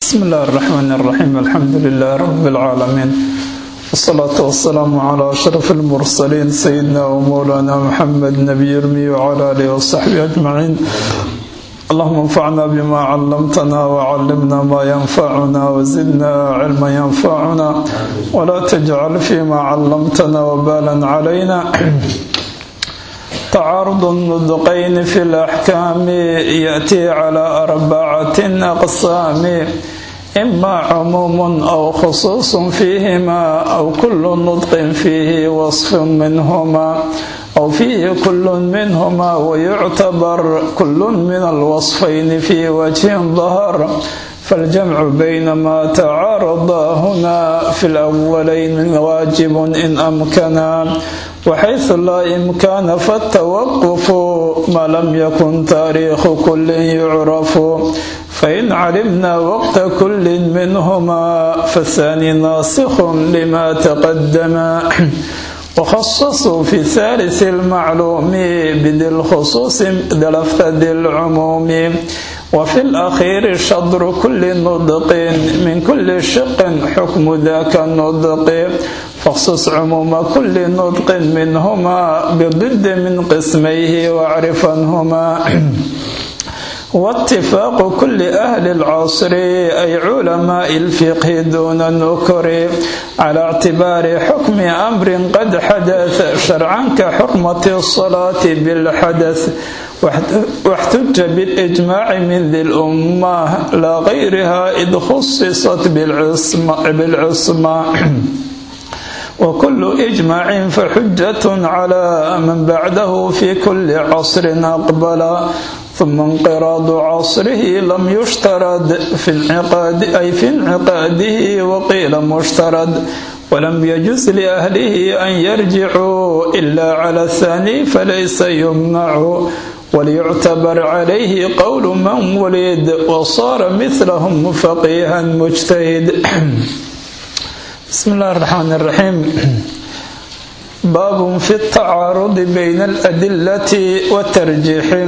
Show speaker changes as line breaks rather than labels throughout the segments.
بسم الله الرحمن الرحيم الحمد لله رب العالمين والصلاة والسلام على أشرف المرسلين سيدنا ومولانا محمد نبي المي وعلى آله وصحبه أجمعين اللهم انفعنا بما علمتنا وعلمنا ما ينفعنا وزدنا علما ينفعنا ولا تجعل فيما علمتنا وبالا علينا تعارض النطقين في الأحكام يأتي على أربعة أقسام إما عموم أو خصوص فيهما أو كل نطق فيه وصف منهما أو فيه كل منهما ويعتبر كل من الوصفين في وجه ظهر فالجمع بين ما تعارض هنا في الأولين واجب إن أمكنا وحيث لا إمكان فالتوقف ما لم يكن تاريخ كل يعرف فإن علمنا وقت كل منهما فالثاني ناسخ لما تقدم وخصصوا في ثالث المعلوم بذي الخصوص دلفت ذي العموم وفي الأخير شطر كل نطق من كل شق حكم ذاك النطق فاخصص عموم كل نطق منهما بضد من قسميه واعرفنهما واتفاق كل أهل العصر أي علماء الفقه دون النكر على اعتبار حكم أمر قد حدث شرعا كحرمة الصلاة بالحدث واحتج بالإجماع من ذي الأمة لا غيرها إذ خصصت بالعصمة, بالعصمة وكل إجماع فحجة على من بعده في كل عصر أقبل ثم انقراض عصره لم يشترد في انعقاد أي في انعقاده وقيل مشترد ولم يجز لأهله أن يرجعوا إلا على الثاني فليس يمنع وليعتبر عليه قول من ولد وصار مثلهم فقيها مجتهد بسم الله الرحمن الرحيم باب في التعارض بين الأدلة والترجيح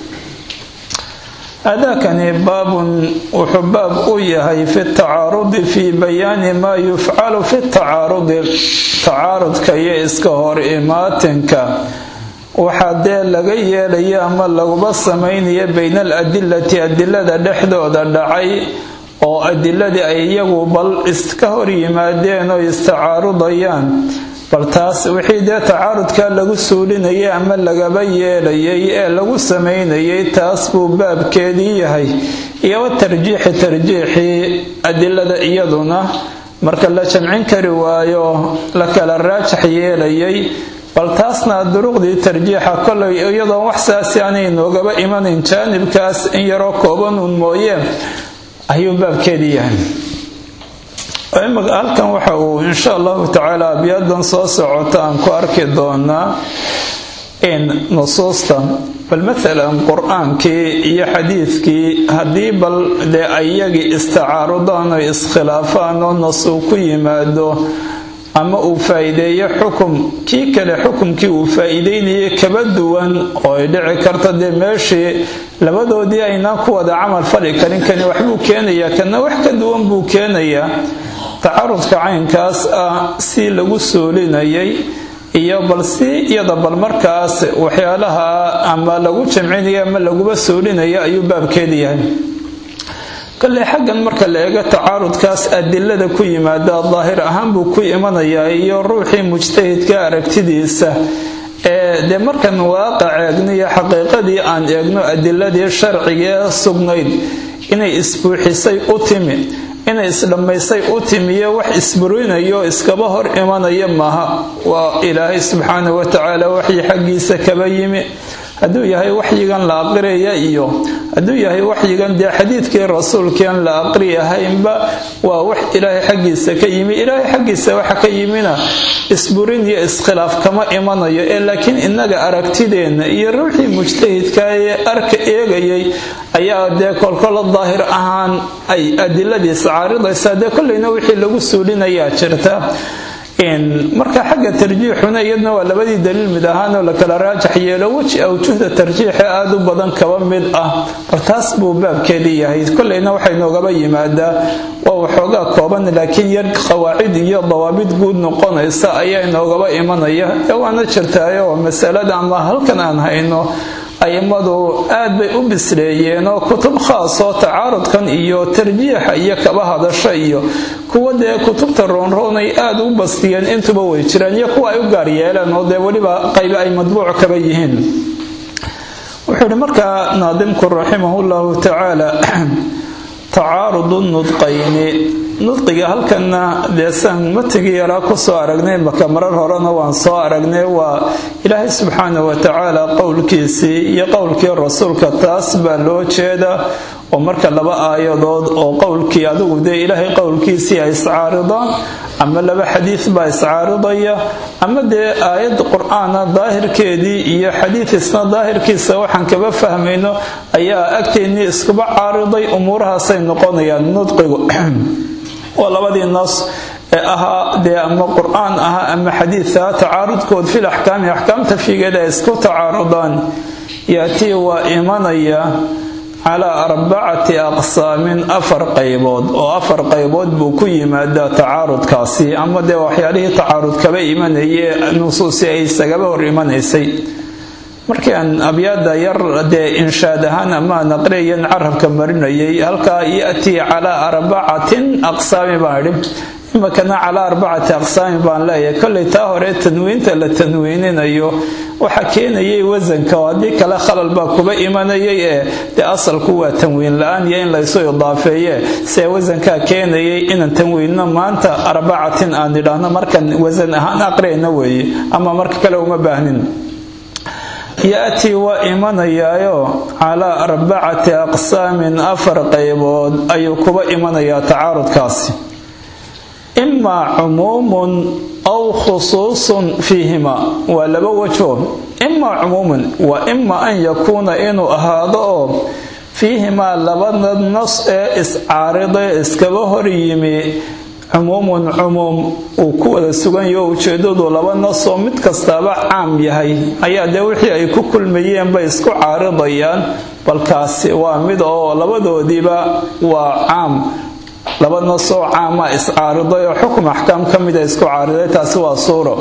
أداكني باب وحباب أويهي في التعارض في بيان ما يفعل في التعارض تعارض كي إسكهور إماتنك waxaa laga yeelaya ama laguba samaynaya bayna aladilati adilada dhexdooda dhacay oo adiladii ay iyagu bal iska hor yimaadeen oo istacaarudayaan bal taas wixii dee tacaarudka lagu suulinayay ama lagaba yeelayay ee lagu samaynayay taas buu baabkeedii yahay iyo wa tarjiixi tarjiixii adilada iyaduna marka la jamcin kari waayo la kala raajax yeelayay bal taasna duruqdii tarjiixa kolay iyadoon wax saasi aanay noogaba imanayn jaanibkaas in yaroo koobanuun mooye ayuu baabkeedii yahay halkan waxa uu insha allahu tacaala abyadan soo socota aan ku arki doonaa in nusuusta bal maalan qur-aankii iyo xadiidkii haddii bal dee ayagii istacaarudaan oo iskhilaafaan oo nas uu ku yimaado ama uu faa-iideeyo xukum kii kale xukumkii uu faa-iideynayay kaba duwan oo ay dhici karta dee meeshii labadoodii aynaan ku wada camal fali karin kani waxbuu keenayaa kana wax ka duwan buu keenayaa tacarudka caynkaas ah si lagu soolinayay iyo bal si iyada bal markaas waxyaalaha ama lagu jamcinaya ama laguba soolinaya ayuu baabkeeda yahay kale xaggan marka la eego tacaarudkaas adilada ku yimaada daahir ahaan buu ku imanayaa iyo ruuxii mujtahidka aragtidiisa ee dee markan waaqac eegniyo xaqiiqadii aan eegno adiladii sharcigee sugnayd inay isbuuxisay u timi inay isdhammaysay u timiyo wax isburinayo iskaba hor imanaya maaha waa ilaahay subxaana wa tacaala waxyi xaggiisa kaba yimi hadduu yahay waxyigan la aqriyaya iyo hadduu yahay waxyigan dee xadiidkii rasuulkiian la aqriyahaynba waa wax ilaahay xaggiisa ka yimi ilaahay xaggiisa waxa ka yimina isburin iyo iskhilaaf kama imanayo ee laakiin innaga aragtideenna iyo ruuxii mujtahidka ee arka eegayay ayaa dee kolkolo daahir ahaan ay adiladiis caaridaysaa dee kollayna wixii lagu suulinayaa jirta marka xagga tarjiixuna iyadna waa labadii daliil mid ahaanoo la kala raajax yeelo weji awjuhda tarjiixa aada u badan kaba mid ah bal taas buu baabkeedii yahay kolleyna waxay noogaba yimaadaa waa waxoogaa kooban laakiin yar qawaacid iyo dawaabid guud noqonaysa ayaa inoogaba imanaya ee waana jirtaayo masalada ama halkan aan hayno aimadu aad bay u bisleeyeen oo kutub khaasoo tacaarudkan iyo tarjiixa iyo kaba hadasha iyo kuwa dee kutubta roonroonay aada u bastiyeen intuba way jiraan iyo kuwa ay u gaar yeeleen oo dee weliba qaybe ay madbuuc kaba yihiin wuxuu ihi markaa naadimku raximahullahu tacaala tacaarudu nudqayni nudqiga halkanna deesaan matigii yaraa kusoo aragnay maka marar horena waan soo aragnay waa ilaahay subxaana wa tacaala qowlkiisii iyo qowlkii rasuulka taas baa loo jeeda oo marka laba aayadood oo qowlkii adigu dee ilaahay qowlkiisii ay iscaaridaan ama laba xadiid baa iscaaridaya ama dee aayad qur-aana daahirkeedii iyo xadiid isna daahirkiisa waxaan kaba fahmayno ayaa agteennii iskuba caariday umuurahaasay noqonayaan nudqigu waa labadii nas ee ahaa dee ama qur-aan ahaa ama xadiidka tacaarudkood fil axkaami axkaamta figeeda ay isku tacaarudaan yaatii waa imanaya calaa arbacati aqsaamin afar qaybood oo afar qaybood buu ku yimaadaa tacaarudkaasi ama dee waxyaalihii tacaarud kaba imanayee nusuusi ay isagaba hor imanaysay markii aan abyaada yar dee inshaad ahaan ama aan aqriyayan carabka marinayay halkaa yatii calaa arbacatin aqsaami baan idhi imakana calaa arbacati aqsaami baan leeyahay kollay taa hore tanwiinta la tanwiininayo waxa keenayay wasanka oo haddii kale khalal baa kuba imanayay ee dee asalku waa tanwiin la-aan iyo in laysu idaafeeye see wasankaa keenayay inaan tanwiinno maanta arbacatin aan idhaahno markan wasan ahaan aqriyayna weeye ama marka kale uma baahnin yaatii waa imanayaayo calaa arbacati aqsaamin afar qaybood ayuu kuba imanayaa tacaarudkaasi imaa cumuumun aw khusuusun fiihima waa laba wajho imaa cumuumun waa ima an yakuuna inuu ahaado oo fiihimaa labada nas ee iscaariday iskaba hor yimi cumuumun cumuum uu ku wada suganyaho ujeedadu laba nasoo mid kastaaba caam yahay ayaa dee wixii ay ku kulmayeen bay isku caaridayaan balkaasi waa mid oo labadoodiiba waa caam laba nasoo caama iscaariday oo xukum axkaam ka mida isku caariday taasi waa suuro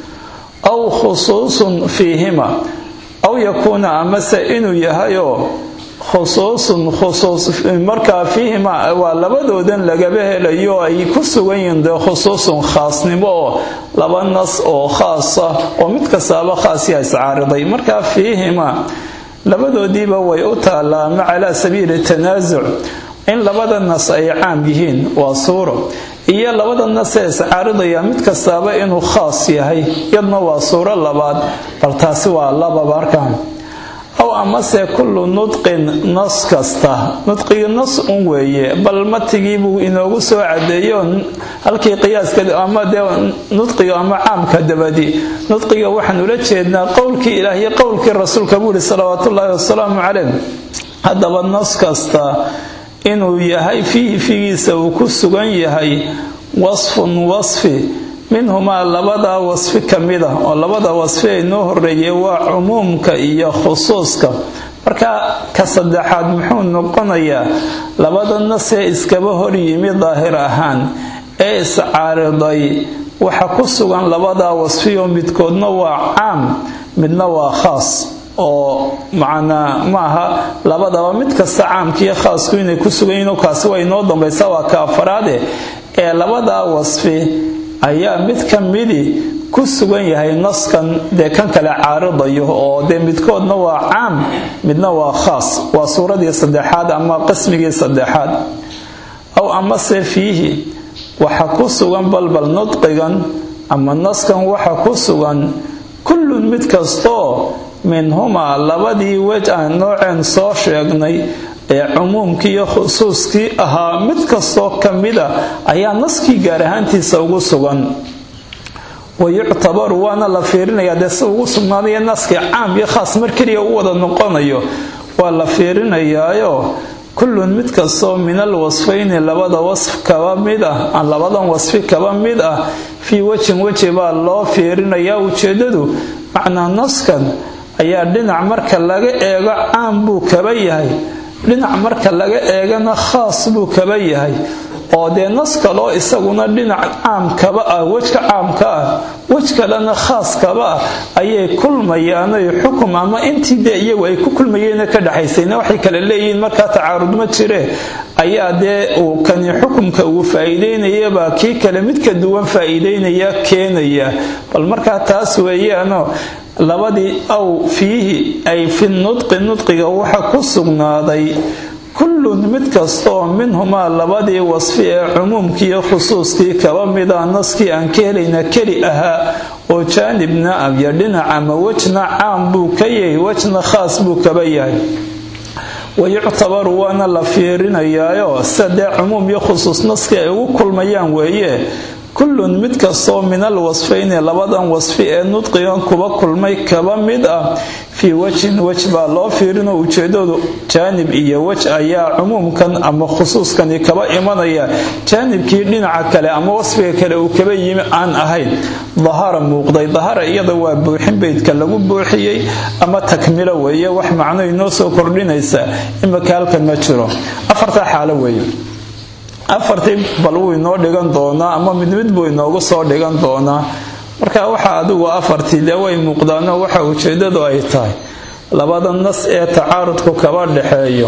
aw khusuusun fiihima aw yakuuna amase inuu yahayoo khusuusun khusuus markaa fiihima waa labadoodan lagaba helayo ay ku sugan yihiin dee khusuusun khaasnimo oo laba nas oo khaasa oo mid kastaaba khaasiya iscaariday markaa fiihima labadoodiiba way u taallaa ama calaa sabiili tanaasuc in labada nas ay caam yihiin waa suuro iyo labada nas ee iscaaridaya mid kastaaba inuu khaas yahay yadna waa suuro labaad bal taasi waa lababa arkaan aw amase kullu nudqin nas kasta nudqigi nas un weeye bal matigii buu inoogu soo cadeeyo halkii qiyaaska ama dee nudqiga ama caamka dabadi nudqiga waxaan ula jeednaa qowlkii ilaah iyo qowlkii rasuulka buu yihi salawaatullaahi wasalaamu caleyh haddaba nas kasta inuu yahay fiihi figiisa uu ku sugan yahay wasfun wasfi minhumaa labadaa wasfi ka mid ah oo labada wasfi ay noo horeeyey waa cumuumka iyo khusuuska marka ka saddexaad muxuu noqonayaa labada nasee iskaba hor yimi daahir ahaan ee iscaariday waxa ku sugan labadaa wasfiyo midkoodna waa caam midna waa khaas oo macnaa maaha labadaba mid kasta caamkiiyo khaasku inay ku sugan yihiin kaasi waa inoo dambaysa waa ka afaraade ee labadaa wasfi ayaa mid ka midi ku sugan yahay naskan dee kan kale caaridayo oo dee midkoodna waa caam midna waa khaas waa suuradii saddexaad ama qismigii saddexaad aw amase fiihi waxa ku sugan balbal nudqigan ama naskan waxa ku sugan kullun mid kastoo minhumaa labadii wej aan nooceen soo sheegnay ee cumuumkii iyo khusuuskii ahaa mid kastoo ka mida ayaa naskii gaar ahaantiisa ugu sugan wayuctabaru waana la fiirinayaa dee si ugu sugnaadaya naskii caam iyo khaas mar keliya u wada noqonayo waa la fiirinayaayo kullun mid kastoo min al wasfayni labada wasf kaba mid ah aan labadan wasfi kaba mid ah fii wejin weji baa loo fiirinayaa ujeedadu macnaa naskan ayaa dhinac marka laga eego caam buu kaba yahay dhinac marka laga eegana khaas buu kaba yahay oo dee nas kaloo isaguna dhinac caam kaba ah wejka caamka ah wej kalena khaas kaba ah ayay kulmayaanoy xukum ama intii dee iyagu ay ku kulmayeena ka dhexaysayna waxay kale leeyihiin markaa tacaarud ma jire ayaa dee uu kani xukumka uu faa'iideynayabaa kii kale mid ka duwan faa'iideynaya keenaya bal markaa taas weeyaano labadii aw fiihi ay fi nudqi nudqiga waxa ku sugnaaday kullun mid kastaoo minhumaa labadii wasfi ee cumuumkiiyo khusuuskii kaba mida naskii aan ka helayna keli ahaa oo jaanibna abyo dhinac ama wejna caam buu ka yahay wejna khaas buu kaba yahay wayuctabaru waana la fiirinayaayo sida dee cumuum iyo khusuus naskii ay ugu kulmayaan weeye kullun mid kastoo min al wasfayni labadan wasfi ee nudqigan kuba kulmay kaba mid ah fii wejin wej baa loo fiirinoo ujeedadu jaanib iyo wej ayaa cumuumkan ama khusuuskani kaba imanaya jaanibkii dhinaca kale ama wasfiga kale uu kaba yimi aan ahayn dahara muuqday dahara iyada waa buuxin beydka lagu buuxiyey ama takmilo weeye wax macno inoo soo kordhinaysa imika halkan ma jiro afartaa xaalo weeye afartii bal wuu inoo dhigan doonaa ama mid mid buu inoogu soo dhigan doonaa marka waxa adigu afartii dee way muuqdaano waxa ujeedadu ay tahay labada nas ee tacaarudku kaba dhexeeyo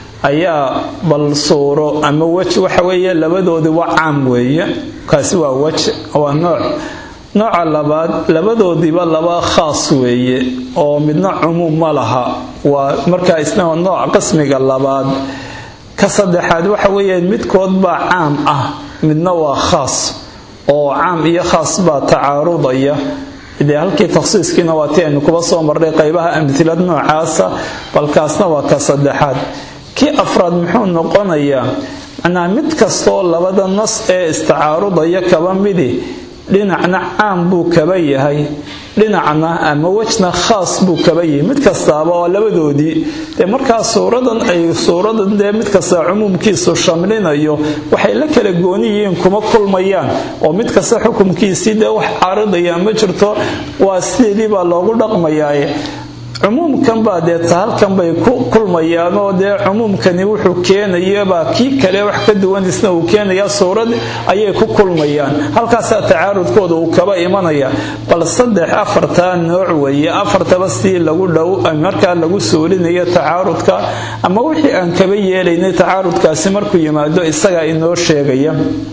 ayaa bal suuro ama wej waxa weeye labadoodii waa caam weeye kaasi waa wej waa nooc nooca labaad labadoodiiba laba khaas weeye oo midna cumuum ma laha waa markaa isna nooc qismiga labaad ka saddexaad waxa weeye midkood baa caam ah midna waa khaas oo caam iyo khaas baa tacaarudaya dee halkii takhsiiskiina waa ti aynu kuba soo marnay qaybaha amhilad noocaasa balkaasna waa ka saddexaad kii afraad muxuu noqonayaa macnaa mid kastaoo labada nas ee istacaarudaya kaba midi dhinacna caam buu kaba yahay dhinacna ama wejna khaas buu kaba yahay mid kastaaba oo labadoodii dee markaa suuradan ay suuradan dee mid kasta cumuumkiisu shamlinayo waxay la kala gooni yihiin kuma kulmayaan oo mid kasta xukumkiisii dee wax caaridaya ma jirto waa sideedii baa loogu dhaqmayaaye cumuumkan baa dee tahalkan bay ku kulmayaan oo dee cumuumkani wuxuu keenayabaa kii kale wax ka duwan isna uu keenayaa suurad ayay ku kulmayaan halkaasaa tacaarudkooda uu kaba imanaya bal saddex afartaa nooc weeye afartaba sidii lagu dhow markaa lagu suulinayo tacaarudka ama wixii aan kaba yeelaynay tacaarudkaasi markuu yimaado isagaa inoo sheegaya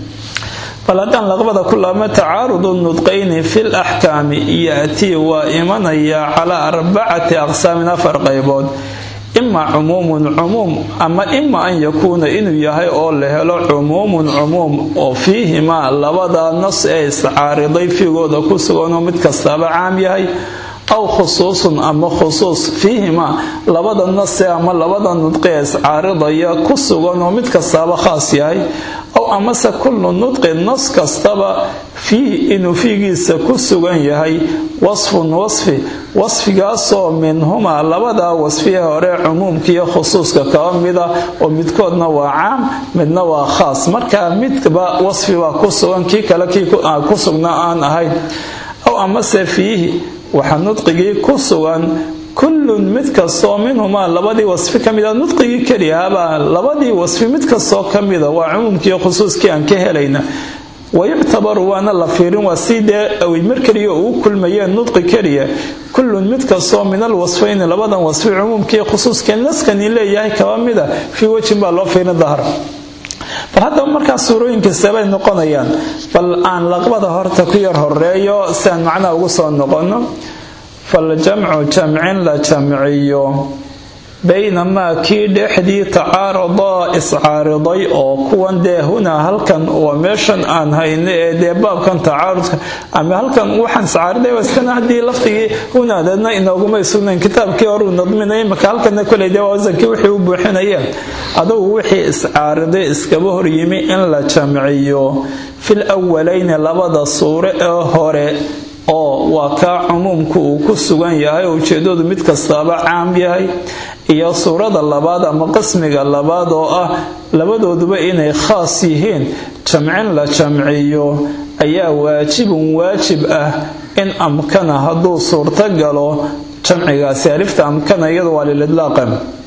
bal haddaan laqbada ku laabma tacaarudu nudqayni fi laxkaami yaatii waa imanayaa calaa arbacati aqsaamin afar qaybood ima cumuumun cumuum ama ima an yakuuna inuu yahay oo la helo cumuumun cumuum oo fiihimaa labada nas ee iscaariday fiigooda ku suganoo mid kastaaba caam yahay aw khusuusun ama khusuus fiihimaa labada nase ama labada nudqi ee iscaaridaya ku suganoo mid kastaaba khaas yahay aw amase kullu nudqi nas kastaba fiih inuu fiigiisa ku sugan yahay wasfun wasfi wasfigaasoo minhumaa labadaa wasfiye hore cumuumkiiyo khusuuska kaba mida oo midkoodna waa caam midna waa khaas markaa midba wasfibaa ku sugan kii kale kii ku sugnaa aan ahayn aw amase fiihi waxaa nudqigii ku sugan kullun mid kastoo minhumaa labadii wasfi ka mida nudqigii keliyahabaa labadii wasfi mid kastoo ka mida waa cumuumkiiyo khusuuskii aan ka helayna wayuctabaru waana la fiirin waa sii dee mar keliya ugu kulmayeen nudqi keliya kullun mid kastoo min al wasfayni labadan wasfi cumuumkiiyo khusuuskii naskani leeyahay kaba mida fii wejin baa loo fiirin dahar bal haddaba markaa suurooyinkaisabay noqonayaan bal aan laqbada horta ku yar horeeyo si aan macnaha ugu soo noqono faljamcu jamcin la jamciyo baynamaa kii dhexdii tacaaradaa iscaariday oo kuwan dee hunaa halkan waa meeshan aan hayno ee dee baabkan tacaarudka ama halkan waxaan iscaariday iskana haddii laftigii hunaadeedna inooguma sugnayn kitaabkii horuu nadminay imaka halkana koley dee wasankii wixii u buuxinayeen adugu wixii iscaariday iskaba horyimi in la jamciyo fil awalayni labada suure ee hore oo waa kaa cumuumku uu ku sugan yahay oo ujeedadu mid kastaaba caam yahay iyo suurada labaad ama qismiga labaad oo ah labadooduba inay khaas yihiin jamcin la jamciyo ayaa waajibun waajib ah in amkana hadduu suurto galo jamcigaasi alifta amkana iyadu waa lilidlaaqa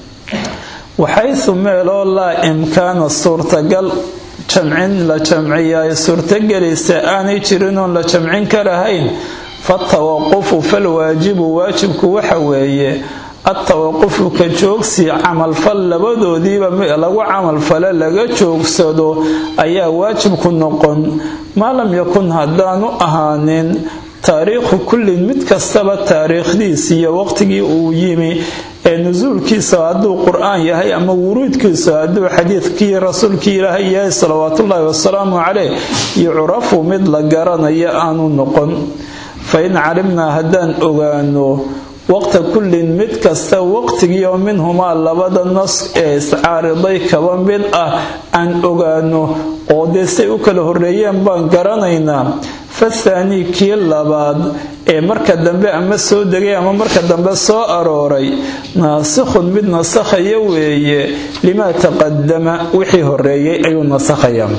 waxaysu meeloo laa imkaana suurtagal jamcin la jamciya ay suurtagelaysa aanay jirin oon la jamcin karahayn fatawaqufu falwaajibu waajibku waxa weeye atawaqufu ka joogsi camalfal labadoodiiba lagu camalfale laga joogsado ayaa waajibku noqon maa lam yakun haddaanu ahaanin taariikhu kullin mid kastaba taariikhdiis iyo waqtigii uu yimi ee nusuulkiisa hadduu qur-aan yahay ama wuruudkiisa hadduu xadiidkii rasuulkii ilaahay yahay salawaatullaahi wasalaamu caleyh yucrafu mid la garanayo aanu noqon fa in calimnaa haddaan ogaano waqta kullin mid kasta waqtigiioo minhumaa labada nas ee iscaariday kaba mid ah aan ogaano oo dee say u kala horreeyeen baan garanaynaa fathaanii kii labaad ee marka dambe ama soo degay ama marka dambe soo arooray naasikhun mid nasakhaya weeye limaa taqadama wixii horreeyey ayuu nasakhayaa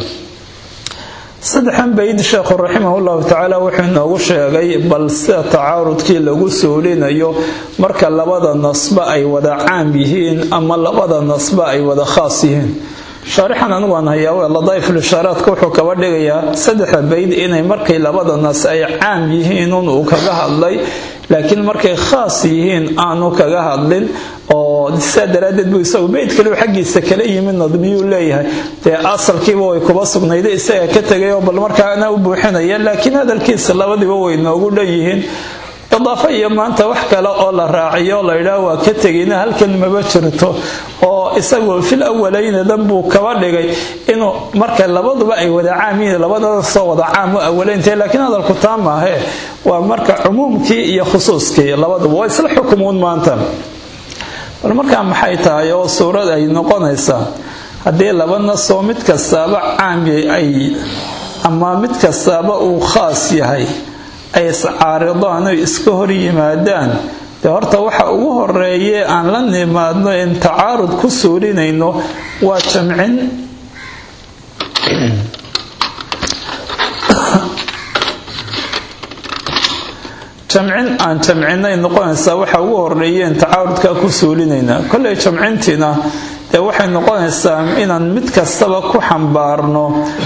saddexan bayd sheekhu raximahullahu tacaala wuxuu inoogu sheegay bal sida tacaarudkii lagu soolinayo marka labada nasba ay wada caam yihiin ama labada nasba ay wada khaas yihiin shaarixan anigu aan hayaa ladaa'iflishaaraadka wuxuu kaba dhigayaa saddexda bayd inay markay labada nas ay caam yihiin un uu kaga hadlay laakiin markay khaas yihiin aanu kaga hadlin oo sidaa daraaddeed buu isagu beyd kaliu xaggiisa kala yimid nadmiyuu leeyahay dee asalkiiba way kuba sugnayda isaga ka tegay oo bal markaana u buuxinaya laakiin hadalkiisa labadiba way noogu dhan yihiin idaafo iyo maanta wax kale oo la raaciyo laydhaah waa ka tegayna halkan maba jirto oo isagu fil awalayna dan buu kaba dhigay inuu marka labaduba ay wada caam yihiin labadasoo wada caam u awalayntahay laakiin hadalku taa maahe waa marka cumuumkii iyo khusuuskii labaduba waa isla xukumuun maanta bal markaa maxay tahay oo suurad ay noqonaysaa haddii laba nasoo mid kastaaba caami ay ama mid kastaaba uu khaas yahay ay iscaaridaan oy iska hor yimaadaan dee horta waxa ugu horeeye aan la nimaadno in tacaarud ku suurinayno waa jamcin jamcin aan jamcinay noqonaysaa waxa ugu horeeyeen tacaarudkaa ku suulinaynaa kolley jamcintiina dee waxay noqonaysaa inaan mid kastaba ku xambaarno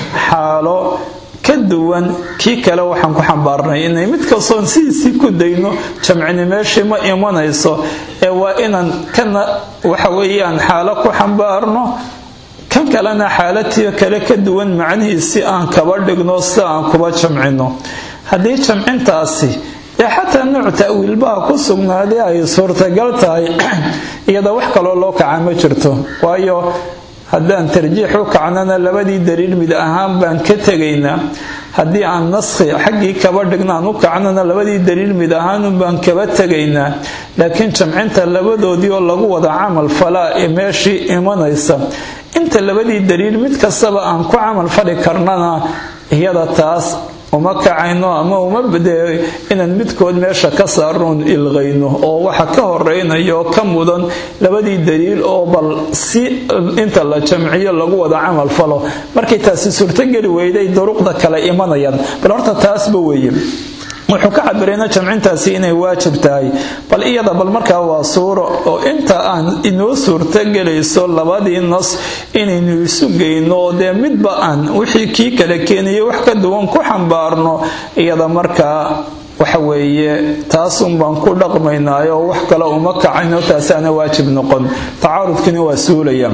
xaalo ka duwan kii kale waxaan ku xambaarnay inay mid kastoon sidiisii ku dayno jamcini meeshii ma imanayso ee waa inaan kana waxa weeyaan xaalo ku xambaarno kan kalena xaalatiio kale ka duwan macnihiisii aan kaba dhigno sida aan kuba jamcino haddii jamcintaasi dee xataa nooc ta'wiilbaha ku sugnaaday ay suurtagal tahay iyada wax kaloo loo kaca ma jirto waayo haddaan tarjiix u kacnana labadii daliil mid ahaan baan ka tegaynaa haddii aan naskhi xaggii kaba dhignaan u kacnana labadii daliil mid ahaanun baan kaba tegaynaa laakiin jamcinta labadoodii oo lagu wada camal falaa ee meeshii imanaysa inta labadii daliil mid kastaba aan ku camal fali karnana iyada taas uma kacayno ama uma bade inaan midkood meesha ka saarnoon ilqayno oo waxa ka horeynayo oo ka mudan labadii daliil oo bal si inta la jamciyo lagu wada camal falo markay taasi suurtogeli weyday duruqda kale imanayaan bal horta taasba weeye wuxuu ka cabirayna jamcintaasi inay waajib tahay bal iyada bal markaa waa suuro oo inta aan inoo suurtogelayso labadii nas inaynu isu geyno oo dee midba aan wixii kii kale keenayo wax ka duwan ku xambaarno iyada markaa waxa weeye taasun baan ku dhaqmaynaayo wax kale uma kacayno taasaana waajib noqon tacaarudkina waa suulaya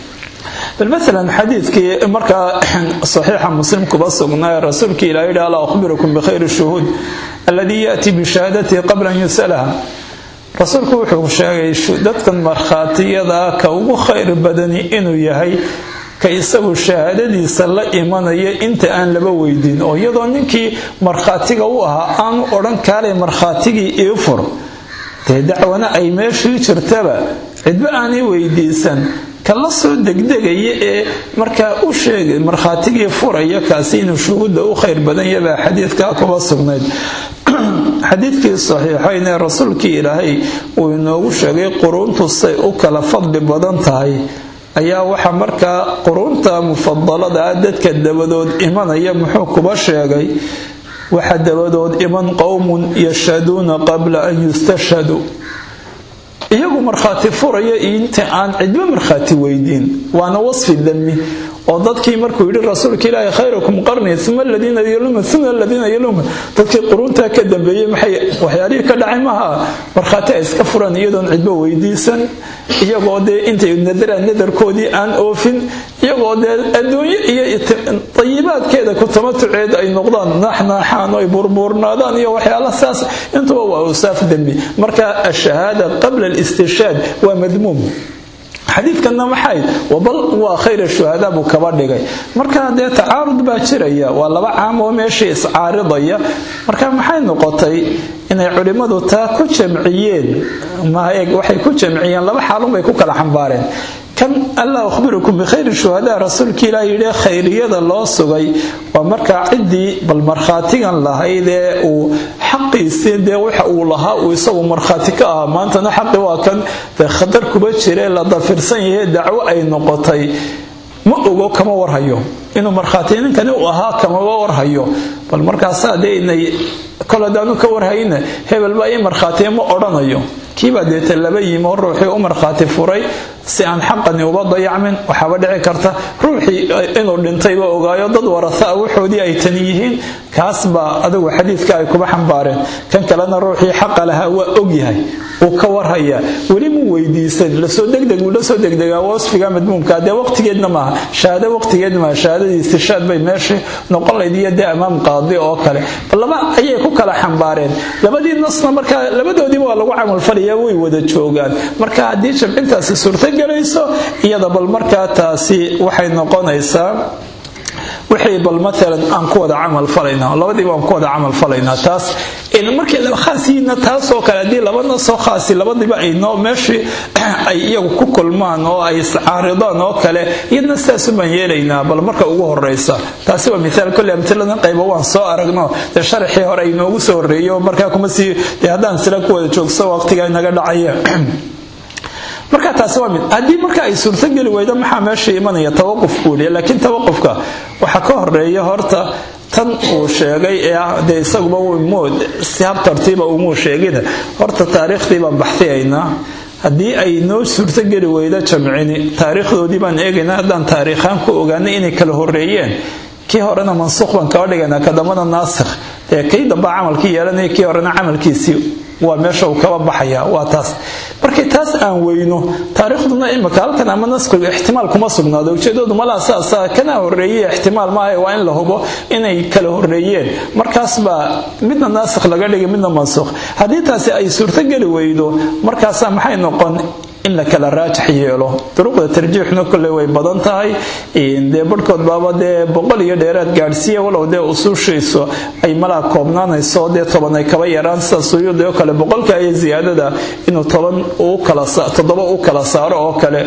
bal maalan xadiidkii markaa saxiixa muslim kuba sugnaa rasuulkii ilaah yidhi alaa akhbirukum bikhayri shuhuud alladii yaati bishahaadatihi qabla an yusalaha rasuulku wuxuu sheegay dadkan markhaatiyada ka ugu khayr badani inuu yahay ka isagu shahaadadiisa la imanaya inta aan laba weydiin oo iyadoo ninkii markhaatiga u ahaa aanu odhan kaalay markhaatigii ii fur dee dacwana ay meeshii jirtaba cidba aanay weydiisan kala soo degdegaya ee markaa u sheegay markhaatigii furaya kaasi inuu shuhuudda u khayr badan yabaa xadiidkaa kuba sugnayd xadiidkii saxiixayn ee rasuulkii ilaahay uu inoogu sheegay quruuntu say u kala fadli badan tahay ayaa waxaa markaa quruunta mufadalada ah dadka dabadood imanaya muxuu kuba sheegay waxaa dabadood iman qowmun yashhaduuna qabla an yustashhaduu iyagu markhaati furaya inta aan cidba markhaati weydiin waana wasfi dami oo dadkii markuu yidhi rasuulka ilaahi khayrakum qarni uma aladiina yaluma uma aladiina yaluma dadkii quruuntaa ka dambeeyey maxay waxyaalihii ka dhacay maha markhaati ay iska furan iyadoon cidba weydiisan iyagoo dee intay nadaraan nadarkoodii aan oofin iyagoo dee adduunyo iyo tayibaadkeeda ku tamatuceed ay noqdaan naaxnaaxaan oo ay burbuurnaadaan iyo waxyaala saas intuba waa usaaf dembi marka ashahaada qabla alistishaad waa madmuum xadiidkanna maxay bal waa khayr shuhadaa buu kaba dhigay marka dee tacaarud baa jiraya waa laba caam oo meeshii iscaaridaya marka maxay noqotay inay culimmadu taa ku jamciyeen waxay ku jamciyeen laba xaalun bay ku kala xambaareen kan alla akhbirukum bikhayri shuhadaa rasuulka ilaah yidhi khayriyada loo sugay waa markaa ciddii bal markhaatigan lahayd ee uu xaqiisii dee waxa uu lahaa uu isagu markhaati ka ahaa maantana xaqi waa kan dee khatar kuba jire la dafirsan yahe dacwo ay noqotay ma ogo kama warhayo inuu markhaati ninkani u ahaa kamaba warhayo bal markaasaa dee inay kol hadaanu ka warhayna hebel baa ii markhaatiya ma odhanayo kiibaa deeta laba yimi oo ruuxii u markhaati furay si aan xaqani uba dayacmin waxaaba dhici karta ruuxii inuu dhintayba ogaayo dad warasaa waxoodii ay tani yihiin kaas baa adigu xadiidka ay kuba xambaareen kan kalena ruuxii xaqa lahaa waa ogyahay uu ka warhayaa weli mu weydiisan lasoo degdeg uu lasoo degdegaa wasfiga madmuumka dee waqtigeedna maaha shahaado waqtigeed maaha shahaadadii istishaad bay meeshii noqon layd iyo dee amaam qaadi oo kale bal laba ayay ku kala xambaareen labadii nasna markaa labadoodiiba waa lagu camalfalaya way wada joogaan marka haddii jamcintaasi suurtogelayso iyada bal markaa taasi waxay noqonaysaa wixii bal maalan aan ku wada camal falaynaa labadiiba aan ku wada camal falaynaa taas markii laba khaasiyiina taasoo kale haddii laba nasoo khaasi labadiiba ay noo meeshii ay iyagu ku kulmaan oo ay iscaaridaan oo kale iyadna sidaasu baan yeelaynaa bal marka ugu horeysa taasi waa miaal kolle amtiladan qayba waan soo aragno dee sharaxii hore ay noogu soo horreeyo markaa kuma sii dee haddaan sila ku wada joogso waqtiga inaga dhacaya marka taasi waa mid haddii marka ay suurtogeli weydo maxaa meesha imanaya tawaquf buuliya laakiin tawaqufka waxaa ka horeeya horta tan uu sheegay ee ah dee isaguba mood si hab tartiiba umuu sheegina horta taariikhdii baan baxsiyaynaa haddii ay noo suurtogeli weydo jamcini taariikhdoodii baan eegaynaa haddaan taariikhaan ku ogaanay inay kala horeeyeen kii horena mansuuq baan kaba dhigaynaa kadambana naasikh ee kii damba camalkii yeelanaya kii horena camalkiisii waa meesha uu kaba baxaya waa taas markii taas aan weyno taariikhduna imika halkan ama naskigu ixtimaal kuma sugnaado ujeedoodu malaa saasa kana horeeye ixtimaal maaha waa in la hubo inay kala horeeyeen markaas baa midna naasikh laga dhigay midna mansuuq haddii taasi ay suurtogeli weydo markaasaa maxay noqon in la kala raajax yeelo duruqda tarjiixna kolley way badan tahay dee barhkood baaba dee boqol iyo dheeraad gaadhsiiya walow dee usuushayso ay malaa koobnaanayso dee toban ay kaba yaraan sida suyuudi oo kale boqolka iyo ziyaadada inuu toban toddoba u kala saaro oo kale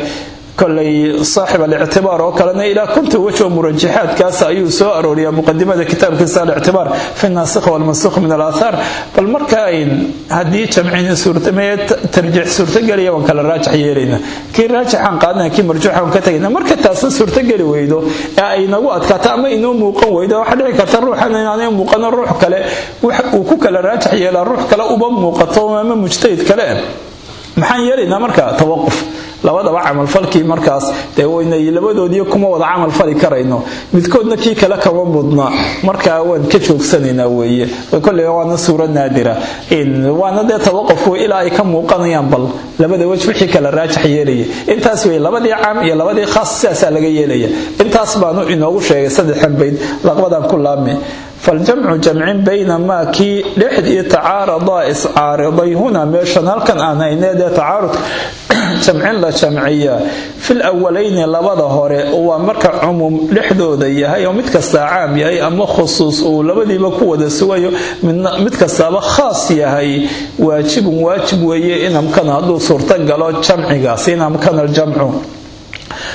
kolay saaxib alictibaar oo kalena ilaa konta wajoo murajaxaadkaas ayuu soo arooriyaa muqadimada kitaabkiisa alictibaar fi naasikh walmansukh min alaathaar bal marka haddii jamcini suurtamee tarjiix suurtagelaya waan kala raajax yeelayna kii raajixaan qaadana kii marjuuxaan ka tagayna marka taasna suurtageli weydo ee ay nagu adkaato ama inoo muuqan weydo waxaa dhici karta ruuxan inaanay muuqano ruux kale uu ku kala raajax yeelaa ruux kale uba muuqato ama mujtahid kale maxaan yeelaynaa marka tawaquf labadaba camalfalkii markaas dee waynay labadoodii kuma wada camalfali karayno midkoodna kii kale kama mudna markaa waan ka joogsanaynaa weeye kolley waana suuro naadira waana dee tawaquf wey ilaa ay ka muuqanayaan bal labada wej wixii kala raajax yeelaya intaas wey labadii caam iyo labadii khaas sidaasaa laga yeelaya intaas baanu inoogu sheegay saddexan bayd laqbadan ku laabmi faljamcu jamcin bayna maa kii dhexdii tacaaradaa iscaariday huna meeshan halkan aan haynee dee tacaarudka jamcin la jamciya fil awalayni labada hore waa marka cumuum dhexdooda yahay oo mid kastaa caam yahay ama khusuus uu labadiiba ku wada sugayo mid kastaaba khaas yahay waajibun waajib weeye in amkana hadduu suurto galo jamcigaas in amkana aljamcu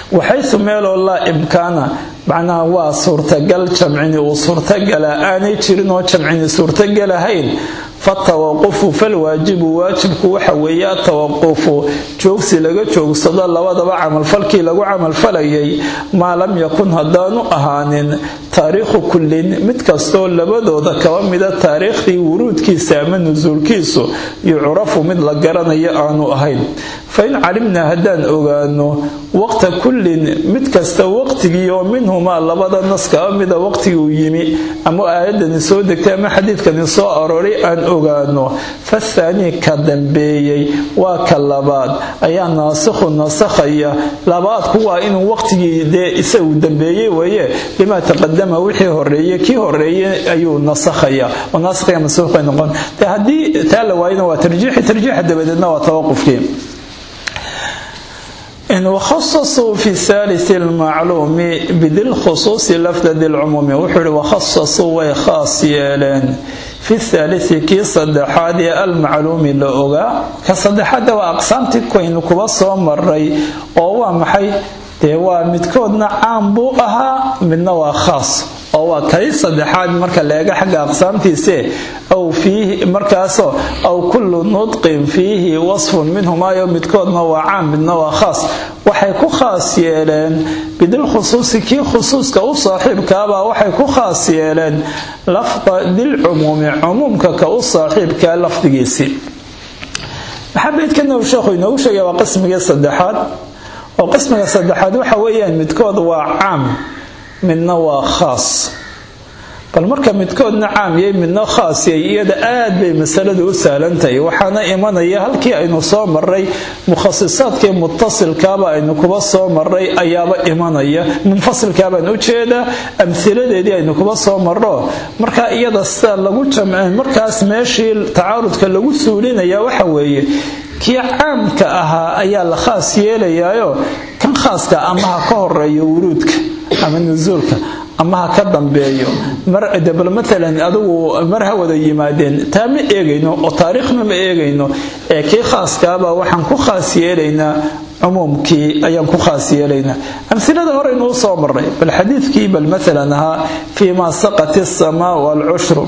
waxaysu meeloo laa imkaana macnaha waa suurtagal jamcini uu suurtagala aanay jirin oo jamcini suurtagalahayn fatawaqufu falwaajibu waajibku waxa weeye atawaqufu joogsi laga joogsado labadaba camalfalkii lagu camalfalayay maa lam yakun haddaanu ahaanin taariikhu kullin mid kastoo labadooda kaba mida taariikhdii wuruudkiisa ama nusuulkiisu yucrafu mid la garanayo aanu ahayn fain calimnaa haddaan ogaano waqta kullin mid kasta waqtigii oo minhumaa labada nas kaba mida waqtigii uu yimi ama aayadani soo degtay ama xadiidkani soo arooray aan ogaano fathaanii ka dambeeyey waa ka labaad ayaa naasikhu nasakhaya labaadku waa inuu waqtigii dee isagu dambeeyey weeye limaa taqadama wixii horeeye kii horeeye ayuu nasakhaya oo naasikhiya mansuuqay noqon de haddii taa la waayana waa tarjiixi tarjiixa dabadeedna waa tawaqufkii in wakhasasuu fi thalith lmacluumi bidilkhusuusi lafdadi lcumuumi wuxuu ihi wakhasasuu way khaas yeeleen fi thaalithi kii saddexaad ee almacluumi la ogaa ka saddexaadda waa aqsaamtii kaynu kuba soo maray oo waa maxay dee waa midkoodna caam buu ahaa midna waa khaas oo waa kay saddexaad marka leega xagga aqsaamtiise aw fiihi markaasoo aw kullu nudqin fiihi wasfun minhumaayo midkoodna waa caam midna waa khaas waxay ku khaas yeeleen bidilkhusuusi kii khusuuska u saaxiibkaabaa waxay ku khaas yeeleen lafda dilcumuumi cumuumka ka u saaxiibkaa lafdigiisii maxaa beydkana uu sheekhu inoogu sheegaya waa qismigii saddexaad oo qismiga saddexaad waxa weeyaan midkood waa caam midna waa khaas bal marka midkoodna caam yay midna khaas yay iyada aad bay masaladu u sahlantahay waxaana imanaya halkii aynu soo maray mukhasisaadkii mutasilkaaba aynu kuba soo maray ayaaba imanaya munfasilkaabaan ujeedaa amhiladeedii aynu kuba soo maro marka iyada sida lagu jamcin markaas meeshii tacaarudka lagu suulinaya waxa weeye kii caamka ahaa ayaa la khaas yeelayaayo kan khaaska ama ha ka horeeyo wuruudka ama nusuulka ama ha ka dambeeyo bal maalan adigu mar ha wada yimaadeen taa ma eegayno oo taariikhna ma eegayno ee kii khaaskaabaa waxaan ku khaas yeelaynaa cumuumkii ayaan ku khaas yeelaynaa amhilada horeynu u soo maray bal xadiidkii bal maalan ahaa fii maa saqat isamaa walcushru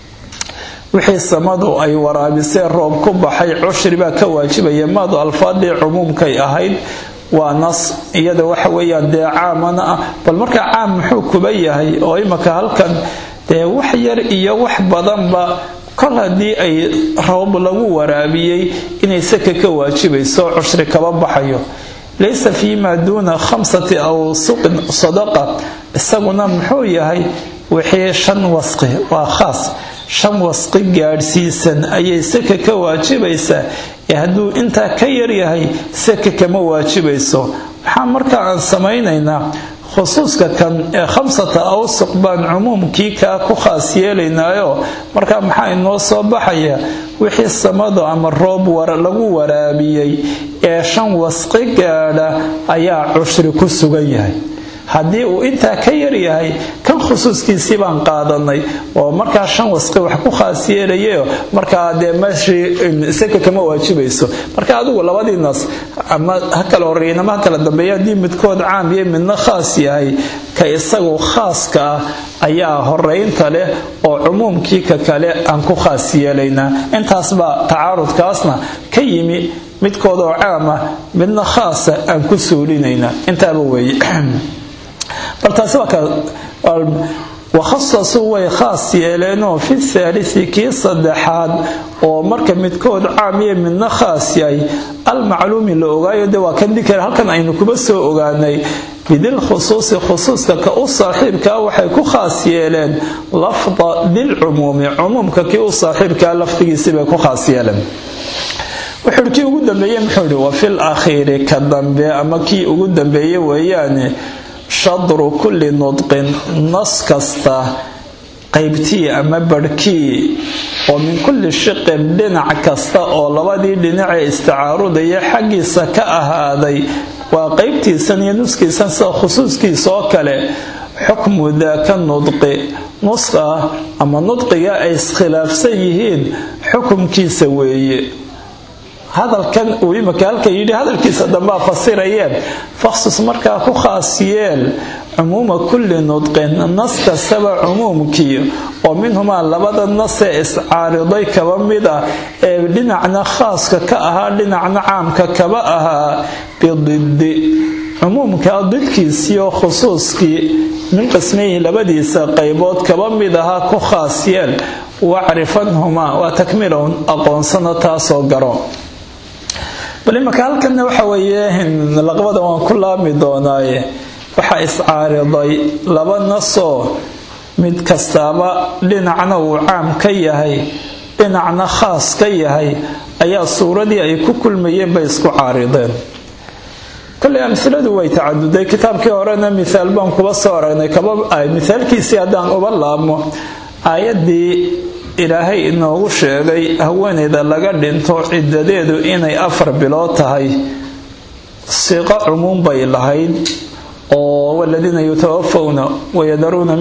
wixii samadu ay waraabisee roob ku baxay cushri baa ka waajibaya maadu alfaadii cumuumkay ahayd waa nas iyada waxa weeyaan dee caamana ah bal markaa caam muxuu kuba yahay oo imaka halkan dee wax yar iyo wax badanba kol haddii ay roob lagu waraabiyey inay saka ka waajibayso cushri kaba baxayo laysa fii maa duuna khamsati awsuqin sadaqa isaguna muxuu yahay wixii shan wasqi waa khaas shan wasqi gaadhsiisan ayay saka ka waajibaysaa ee hadduu intaa ka yaryahay saka kama waajibayso maxaa marka aan samaynaynaa khusuuska kan ee khamsata awsuq baan cumuumkii kaa ku khaas yeelaynaayo marka maxaa inoo soo baxaya wixii samadu ama roob lagu waraabiyey ee shan wasqi gaadha ayaa cushri ku sugan yahay haddii uu intaa ka yaryahay kan khusuuskiisii baan qaadanay oo markaa shan wasqi wax ku khaas yeelayayo markaa dee meeshii saka kama waajibayso marka adigu labadii nas ama ha kala horeeyan ama ha kala dambeeya haddii midkood caam iyo midna khaas yahay ka isagu khaaska ah ayaa horeynta leh oo cumuumkii ka kale aan ku khaas yeelaynaa intaasbaa tacaarudkaasna ka yimi midkood oo caam ah midna khaasa aan ku suulinaynaa intaaba weeye bal taasi waa ka wakhasasuu way khaas yeeleenoo fi thaalisi kii saddexaad oo marka midkood caam iyo midna khaas yahay almacluumi la ogaayo de waa kan dikar halkan aynu kuba soo ogaanay bidil khusuusi khusuuska ka u saaxiibkaa waxay ku khaas yeeleen lafda dilcumuumi cumuumka kii u saaxiibkaa lafdigiisibay ku khaas yeeleen wuxuuhi kii ugu dambeeye muxuu ihi wa fil akhiiri ka dambe ama kii ugu dambeeye weeyaane shadru kulli nudqin nas kasta qaybtii ama barhkii oo min kulli shiqin dhinac kasta oo labadii dhinacee isticaarudaya xaggiisa ka ahaaday waa qaybtiisan iyo nuskiisan sida khusuuskiisa oo kale xukmu daaka nudqi nuska ama nudqiga ay iskhilaafsan yihiin xukumkiisa weeye hadalkan uu imika halka yidhi hadalkiisa dambaa fasirayeen faksus markaa ku khaas yeel cumuuma kulli nudqin nas kastaba cumuumkii oo minhumaa labada nasee iscaariday kaba mid ah ee dhinacna khaaska ka ahaa dhinacna caamka kaba ahaa bididi cumuumka didkiisiiyo khusuuskii min qismayhi labadiisa qaybood kaba mid ahaa ku khaas yeel wacrifanhumaa waa takmilown aqoonsano taasoo garo bal imaka halkanna waxa weeye laqbada waan ku laabmi doonaaye waxaa iscaariday laba nasoo mid kastaaba dhinacna uu caam ka yahay dhinacna khaas ka yahay ayaa suuradii ay ku kulmayeen bay isku caarideen koley amiladu way tacaduday kitaabkii horena miaal baan kuba soo aragnay mithaalkiisii haddaan uba laabmo aayadii ilaahay inoogu sheegay haweeneyda laga dhinto cidadeedu inay afar bilood tahay siiqo cumuum bay lahayd oo waladiina yutawafawna wayadaruuna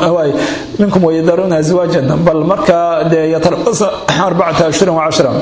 minkum wayadaruuna aswaajan bal markaa dee yatarabasa arbacata ashhurin wacashra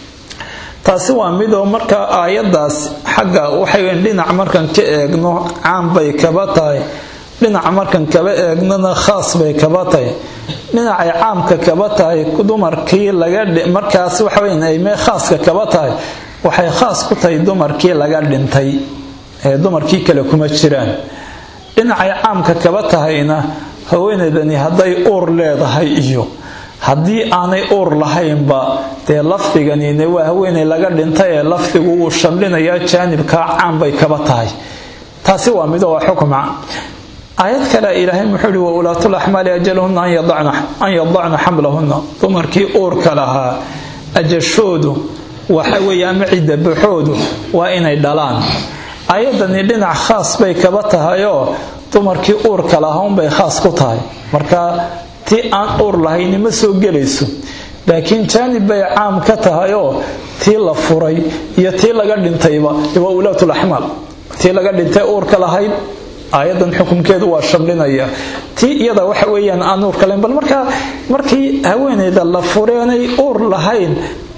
taasi waa mid oo markaa aayadaas xagga waxay dhinac markan ka eegno caam bay kaba tahay dhinaca markan kaba eegnona khaas bay kaba tahay dhinacay caamka kaba tahay dumarkii lagamarkaas waxaweynme khaaska kaba tahay waxay khaas ku tahay dumarkii laga dhintay ee dumarkii kale kuma jiraan dhinacay caamka kaba tahayna haweeneydani hadday uur leedahay iyo haddii aanay uur lahaynba dee lafdiganine waa haweeney laga dhintay ee lafdigu wuu shamlinayaa jaanibkaa caam bay kaba tahay taasi waa mido waa xukma aayad kale ilaahay muxuu ihi waulaatu laxmaali ajalahunna an yadacna xamlahunna dumarkii uurka lahaa ajashoodu waxa weeye ama cidabaxoodu waa inay dhalaan aayadani dhinac khaas bay kaba tahayoo dumarkii uurka lahaa unbay khaas ku tahay marka tii aan uur lahayni ma soo gelayso laakiin jaanib bay caam ka tahayoo tii la furay iyo tii laga dhintayba waa ulaatulaxmaal tii laga dhintay uurka lahayd aayadan xukunkeedu waa shamlinaya tii iyada waxa weyaan aan uurka lahayn bal markaa markii haweeneyda la fureenay uur lahayn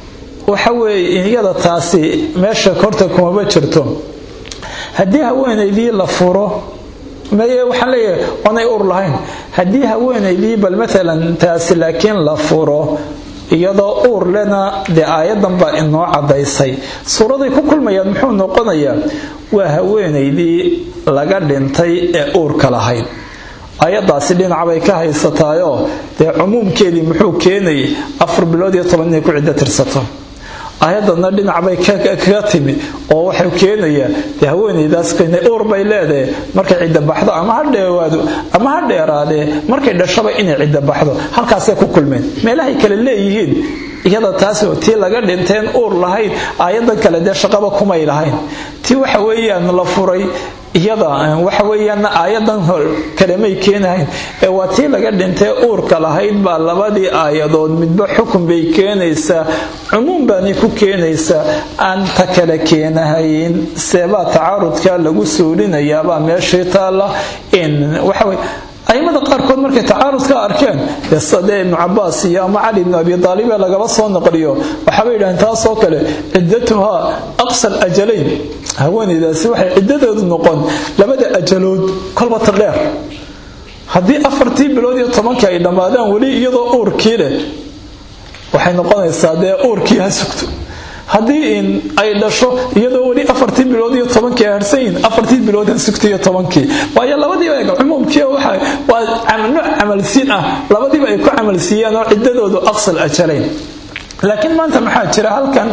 waxa weeye iyada taasi meesha korta kumaba jirto haddii haweeneydii la furo maye waxaan leeyahay oonay uur lahayn haddii haweeneydii bal maalan taasi laakiin la furo iyadoo uur lena dee aayadan baa inoo cadaysay suuraday ku kulmayaan muxuu noqonayaa waa haweeneydii laga dhintay ee uurka lahayd ayadaasi dhinacbay ka haysataayoo dee cumuumkeedii muxuu keenayay afar bilood iyo toban inay ku ciddo tirsato ayadana dhinacbay kaga timi oo waxuu keenayaa dee haweeneydaas uur bay leedahay markay cidda baxdo ama ha dheewaado ama ha dheeraadee markay dhashaba inay cidda baxdo halkaasay ku kulmeen meelahay kale leeyihiin iyada taas tii laga dhinteen uur lahayd aayadan kale dee shaqaba kumay lahayn tii waxa weeyaan la furay iyada waxa weeyaan aayadan kalemay keenahayn ee waa tii laga dhintee uurka lahayd baa labadii aayadood midba xukun bay keenaysaa cumuum baanay ku keenaysaa aan ta kale keenahayn seebaa tacaarudka lagu suulinayaabaa meeshii taalla in waxaweye aimada qaarkood markay tacaarudka arkeen dee ibnu cabaas iyo ama cali ibnu abi aalib ee lagaba soo naqliyo waxaabay yidhaheen taasoo kale ciddatuhaa aqsal ajalayn haweeneydaasi waxay ciddadeedu noqon labada ajalood kolba ta dheer haddii afartii bilood iyo tobankii ay dhammaadaan weli iyadoo uurkii leh waxay noqonaysaa dee uurkii ha sugto haddii in ay dhasho iyadoo weli afartii bilood iyo tobankii ay harsayin afartii bilood ha sugta iyo tobankii waayo labadiiba eeg cumuumkii waa nooc camalsiin ah labadiiba ay ku camalsiiyeen oo ciddadoodu aqsal ajalayn laakiin maanta maxaa jira halkan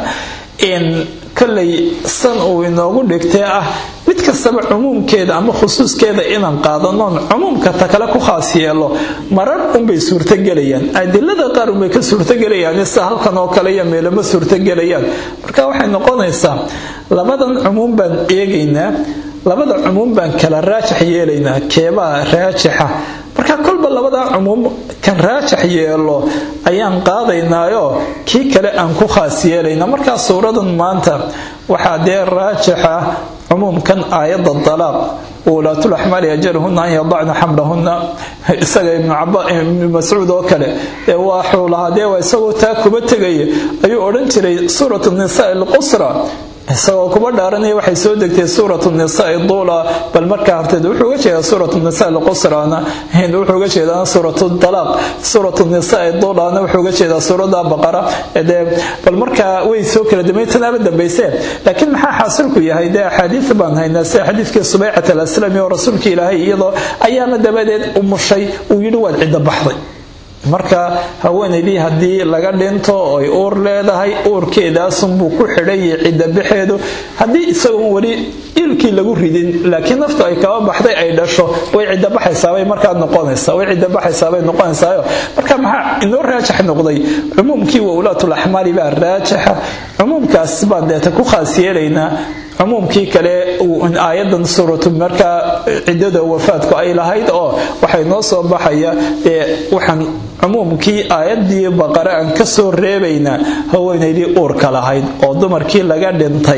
in kollay san uu inoogu dhigtee ah mid kastaba cumuumkeeda ama khusuuskeeda inaan qaadanoon cumuumka ta kale ku khaas yeelo marar unbay suurtogelayaan adilada qaar unbay ka suurtogelayaan sida halkan oo kale iyo meelama suurtogelayaan marka waxay noqonaysaa labadan cumuum baan eegaynaa labada cumuum baan kala raajax yeelaynaa keebaa raajixa marka kolba labadaa cumuum kan raajax yeelo ayaan qaadaynaayoo kii kale aan ku khaas yeelayna markaa suuradan maanta waxaa dee raajixa cumuumkan aayadda dalaaq wulaatu laxmaali ajaluhuna an yadacna xamlahuna isaga ibnu mascuud oo kale ee waxuu lahaa dee waa isagoo taa kuba tegaya ayuu odhan jiray suurat nisaa alqusra isagoo kuba dhaaranaya waxay soo degtay suurat nisaai duula bal markaa horteed wuxuu uga jeedaa suurat nisaa alqusrana wuxuu uga jeedaa suurat dalaaq suurat nisaai duulana wuxuu uga jeedaa suurada baqara dee bal markaa way soo kala dambaytanaaba dambayseen laakiin maxaa xaasilku yahay dee axaadiis baan haynaa sida xadiidkii subaycat alaslami oo rasuulka ilaahay iyadoo ayaama dabadeed umushay uu yidhi waad cidda baxday marka haweenaydii haddii laga dhinto oy uur leedahay uurkeedaasunbuu ku xidhayay cidda baxeedu haddii isagoon weli ilkii lagu ridin laakiin naftu ay kaba baxday ay dhasho way cidda baxaysaabay markaa noqonaysa way cidda baxaysaabay noqonaysaayo marka maxaa inoo raajax noqday cumuumkii wawlaatul axmaali baa raajaxa cumuumkaas baan deeta ku khaas yeelaynaa cumuumkii kale aayadan suuratu markaa ciddada wafaadku ay lahayd oo waxay noo soo baxaya ee waxaan cumuumkii aayadii baqare aan ka soo reebaynaa haweenaydii uurka lahayd oo dumarkii laga dhintay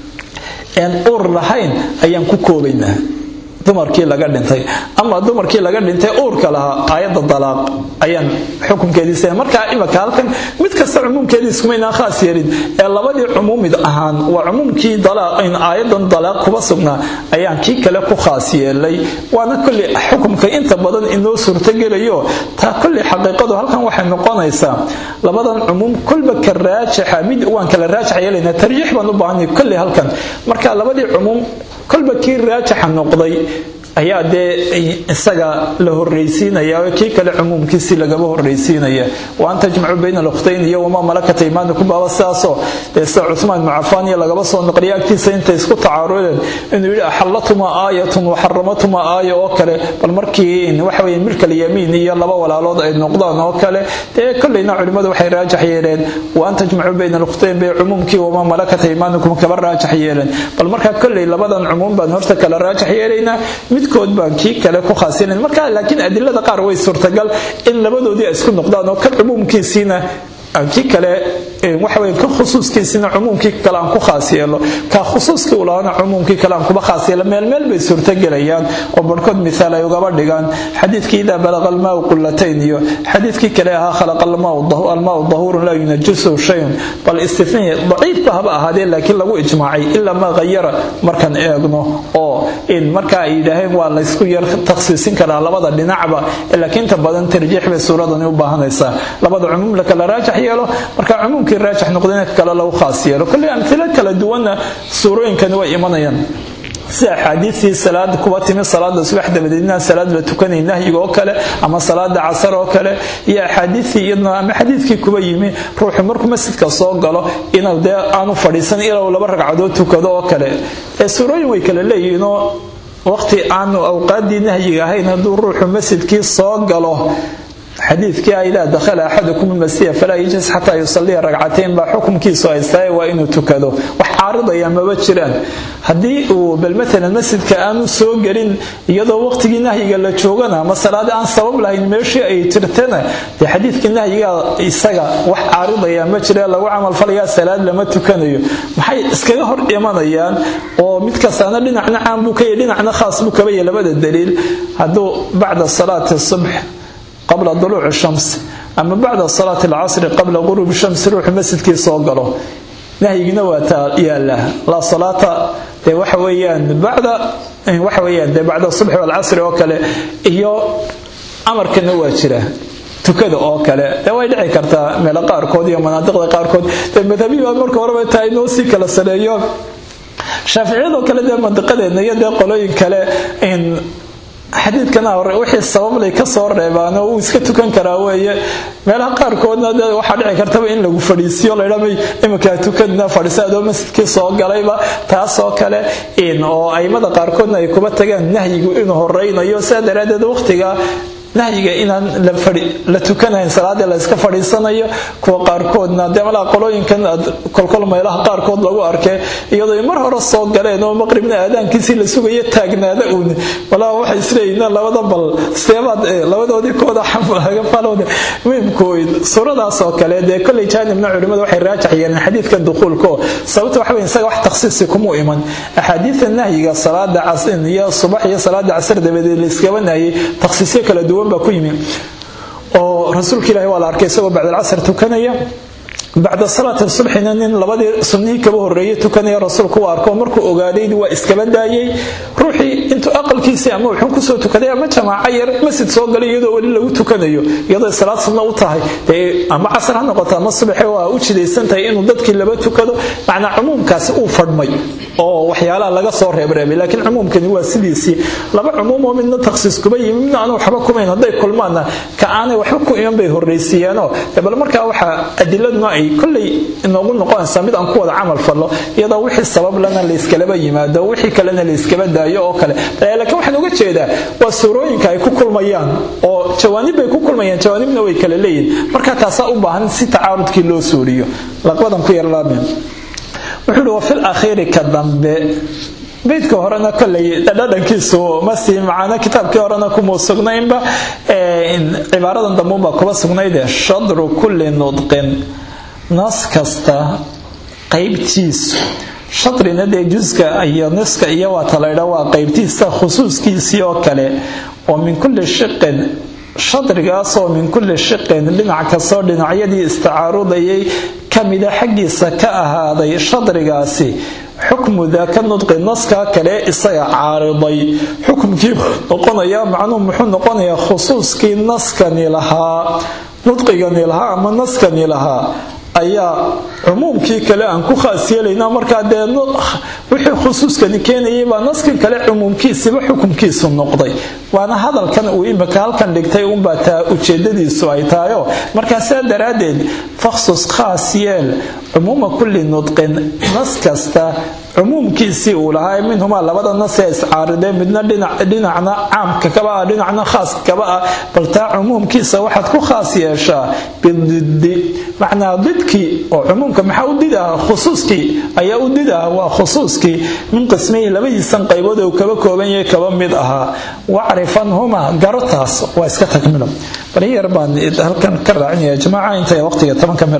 een uur lahayn ayaan ku koobaynaa dumarkii laga dhintay ama dumarkii laga dhintay uurka lahaa aayadda dalaaq ayaan xukunkeediisa markaa imaka halkan mid kasta cumuumkeedii iskumaynaan khaas yeelin ee labadii cumuumid ahaan waa cumuumkii in aayadan dalaaq kuba sugnaa ayaan kii kale ku khaas yeelay waana kolley xukumka inta badan inoo suurtogelayo taa kolley xaqiiqadu halkan waxay noqonaysaa labadan cumuum kolba ka raajaxa mid waan kala raajax yeelaynaa tarjiix baan u baahanay kolley halkan marka labadii cumuum kolba kii raajaxa noqday ayaa dee isaga la horraysiinaya kii kale cumuumkiisii lagaba horraysiinaya wa an tajmacu bayna alkhtayn iyo wamaa malakata imaanikum baaba sidaasoo dee sida cuhmaan ibnu cafaan iyo lagaba soo noqliya agtiisa intay isku tacaarudeen inuu yidhi axallatuma aayatun waxaramatuma aaya oo kale bal markii waxa weye milkal yamiin iyo laba walaalood ay noqdaan oo kale dee kolleyna culimmadu waxay raajax yeeleen wa an tajmacu bayna alkhtayn bay cumuumkii wamaa malakata imaanikum kaba raajax yeeleen bal markaa kolley labadan cumuum baan horta kala raajax yeelaynaa midkood baan kii kale ku khaasinan marka laakiin adilada qaar way suurtagal in labadoodii ay isku noqdaan oo ka cumuumkiisiina kii kale waxawy ka khusuuskiisina cumuumkii kale aan ku khaas yeelo ka khusuuskii u lahaana cumuumkii kale aan kuba khaas yeelo meelmeel bay suurtogelayaan oo barhkood miaal ay ugaba dhigaan xadiidkii idaa balaqa almaau qullatayn iyo xadiidkii kale ahaa khalaqa almaau dahuurun laa yunajisu shayun bal istifnihi daciifba haba ahaadee laakiin lagu ijmaacay ilaa maa hayara markaan eegno oo in marka ay yidhaaheen waa laysku yar takhsiisin karaa labada dhinacba laakiin inta badan tarjiix bay suuradani u baahanaysaa labada cumuum la kala raajax yeelo marka cumuumkii raajax noqdayna kale lagu khaas yeelo kolley amtilo kala duwanna suurooyinkani way imanayaan sida axaadiistii salaad kuba timi salaada subax dabadeedna salaad la tukanay nahyiga oo kale ama salaada casar oo kale iyo axaadiistii iyadna ama xadiidkii kuba yimi ruuxu markuu masjidka soo galo inuu dee aanu fadhiisan ilaa laba ragcadood tukado oo kale ee suurooyin way kala leeyihiinoo waqti aanu awqaadii nahyiga ahayn hadduu ruuxu masjidkii soo galo xadiidkii a idaa dakhala axadukum almasiya falaa yajlis xataa yusalliya ragcatayn baa xukunkiisu haystaye waa inuu tukado wax caaridaya maba jiraan haddii uu bal maalan masjidka aanu soo gelin iyadoo waqtigii nahyiga la joogana ama salaada aan sabab lahayn meeshii ay jirtana dee xadiidkii nahyiga isaga wax caaridaya ma jira lagu camalfalayaa salaad lama tukanayo maxay iskaga hor imanayaan oo mid kastaana dhinacna caan buu ka yahy dhinacna khaas buu kaba yahy labada daliil hadduu bacda salaati subx qabla duluuci shams ama bacda salaati alcasri qabla quruubi shamsi ruuxu masjidkii soo galo nahyigina waa taa yaala laa salaata dee waxa weeyaan bacda waxa weeyaan dee bacda subxi walcasri oo kale iyo amarkana waa jira tukada oo kale dee way dhici kartaa meelo qaarkood iyo manaadiqda qaarkood dee madhabiyi baa marka horeba taa inoo sii kala sareeyo shaaficiyadoo kale dee mandiqadeedna iyo dee qolooyin kale xadiidkana hore wixii sabablay ka soo reebaan oo uu iska tukan karaa weeye meelaha qaarkoodna de waxaa dhici kartaba in lagu fadhiisiyo laydhamay iminkaa tukadna fadhiisa adoo masjidkii soo galayba taasoo kale oo aimada qaarkoodna ay kuba tagaan nahyigu inuu horeynayo sidaa daraaddeed waqtiga nahyiga inaan la tukanayn salaadii la iska fadhiisanayo kuwa qaarkoodna dee malaa qolooyinkan kolkol meelaha qaarkood lagu arkay iyadoo mar hore soo galeen oo maqribna aadaankiisii la sugayo taagnaada uun malaa waxay isleeyihiin labada bal seebaad labadoodii kooda xafalooda muhimkooyd suuradaas oo kale dee kolley jaanibna culimmadu waxay raajax yeeleen xadiidkan dukuulka oo sababta waxa weyn isaga wax takhsiisi kuma iman axaadiida nahyiga salaada casin iyo subax iyo salaada casar dabadeed la iskaba nahyay takhsiisyo kala duwan baa ku yimi oo rasuulka ilahi waa la arkay isagoo bacdalcasr tukanaya bacda salaati subxina nin labadii sunnihii kaba horeeyey tukanaya rasuulku u arko markuu ogaaday waa iskaba daayay ruuxii intuu aqalkiisii ama wuxuu kusoo tukaday ama jamaaco yar masjid soo galay iyadoo weli lagu tukanayo iyadoo salaad sunna u tahay dee ama casar ha noqoto ama subaxe waa u jidaysan tahay inuu dadkii laba tukado macnaa cumuumkaasi uu fadhmay oo waxyaalaha laga soo reebreebay laakiin cumuumkani waa sidiisii laba cumuum oo midna takhsiis kuba yimi midna aan waxba kumayn hadday kulmaanna ka aanay waxba ku iman bay horraysiiyeenoo bal markaa waxaa adiladuna ay kolley inoogu noqonaysaa mid aan ku wada camal fallo iyadoo wixii sabab lana layskalaba yimaado wixii kalena layskaba daayo oo kale laakiin waxaan uga jeedaa waa suurooyinka ay ku kulmayaan oo jawaanib bay ku kulmayaan jawaanibna way kala leeyihin marka taasaa u baahan si tacaarudkii loo suuriyo laqbadan ku yarlaabeen wuxuu uhi wa fil akhiiri ka dambe beydka horena koley dhadhankiisu masii macaana kitaabkii horena kuma sugnaynba cibaaradan dambuunbaa kuba sugnaydee shadru kulli nudqin nas kasta qaybtiisu shadrina dee juska iyo niska iyo waata laydha waa qaybtiisa khusuuskiisii oo kale oo min kulli shiqin shadrigaasoo min kulli shiqin dhinac kastoo dhinacyadii istacaarudayay kamida xaggiisa ka ahaaday shadrigaasi xukmu daaka nudqi naskaa kale isaga caariday xukumkii noqonaya macnuhu muxuu noqonayaa khusuuskii naskani lahaa nudqigani lahaa ama naskani lahaa ayaa cumuumkii kale aan ku khaas yeelaynaa markaa dee wixii khusuuskani keenayay baa naskan kale cumuumkiisiba xukumkiisu noqday waana hadalkan uu imika halkan dhigtay unbaa taa ujeedadiisu ay tahayo markaa sidaa daraaddeed fakhsus khaas yeel cumuuma kulli nudqin nas kasta cumuumkiisii uu lahaa minhumaa labada nas ee iscaaridee midna dhinacna caamka kaba ah dhinacna khaaska kaba ah bal taa cumuumkiisa waxaad ku khaas yeeshaa bididi macnaa didkii oo cumuumka maxaa u did ah khusuuskii ayaa u did ah waa khusuuskii min qismayhi labadiisan qaybood uu kaba kooban yahay kaba mid ahaa wacrifanhumaa garotaas waa iska takmilo bari yar baan halkan ka raacinaya jamaaca intay waqtiga tobanka mir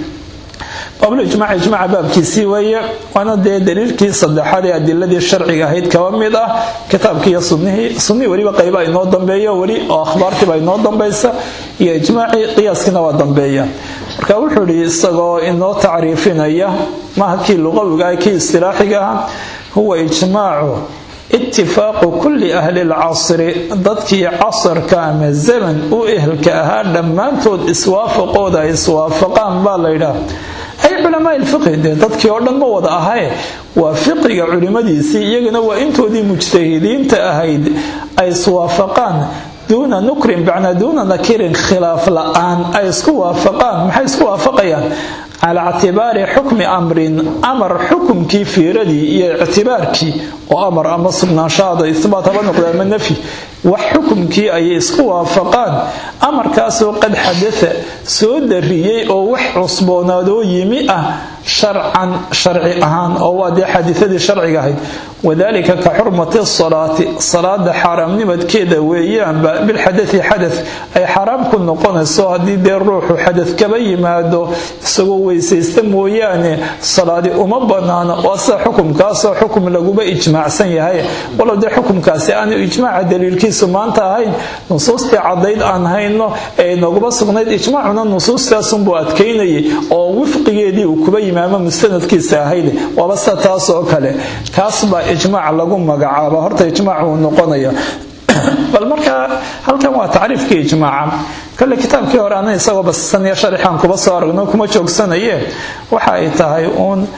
qablijmaac ijmaaca baabkiisii weeye waana dee daliilkii saddexaad ee adiladii sharciga ahayd kaba mid ah kitaabkiiyo sunnihii sunnihii weliba qayba inoo dambeeyo weli oo akhbaartiiba inoo dambaysa iyo ijmaacii qiyaaskiina waa dambeeya marka wuxuu idhi isagoo inoo tacriifinaya maha kii luqawiga ah kii istilaaxiga ah huwa ijmaacu itifaaqu kulli ahli lcasri dadkii casarka ama zaman u ehelka ahaa dhammaantood iswaafaqooda ay iswaafaqaan baa laydhaah ay culamaai lfiqhi dee dadkii oo dhan ma wada ahae waa fiqiga culimmadiisii iyagana waa intoodii mujtahidiinta ahayd ay iswaafaqaan duuna nukrin bacna duuna nakirin khilaaf la-aan ay isku waafaqaan maxay isku waafaqayaan calaa ictibaari xukmi amrin amar xukumkii fiiradii iyo ictibaarkii oo amar ama sugnaanshaada isbaat haba noqda ama nafyi wax xukumkii ayay isku waafaqaan amarkaasoo qad xadaa soo dariyey oo wax cusboonaadoo yimi ah sharcan sharci ahaan oo waa dee xadiiadii sharciga ahayd wadalika ka xurmati salaati salaada xaaraamnimadkeeda weeyaanba bilxadai xada ay xaaraam ku noqonayso haddii dee ruuxu xadad kaba yimaado isagoo weysaysta mooyaane salaadi uma banaana waa sida xukumkaasoo xukum laguba ijmaacsan yahay walow dee xukumkaasi aanu ijmaaca daliilkiisu maanta ahayn nusuustii cadayd aan hayno ee noguba sugnayd ijmaacuna nusuustaasunbuu adkaynayay oo wifqigeedii uu kuba yimaamo mustanadkiisa ahayd waaba sida taas oo kale kaas baa ijmaac lagu magacaaba horta ijmaac uu noqonaya bal markaa halkan waa tacriifkii ijmaaca kale kitaabkii hore ana isagoo basisan iyo sharixaan kuba soo aragno kuma joogsanaye waxa ay tahay uun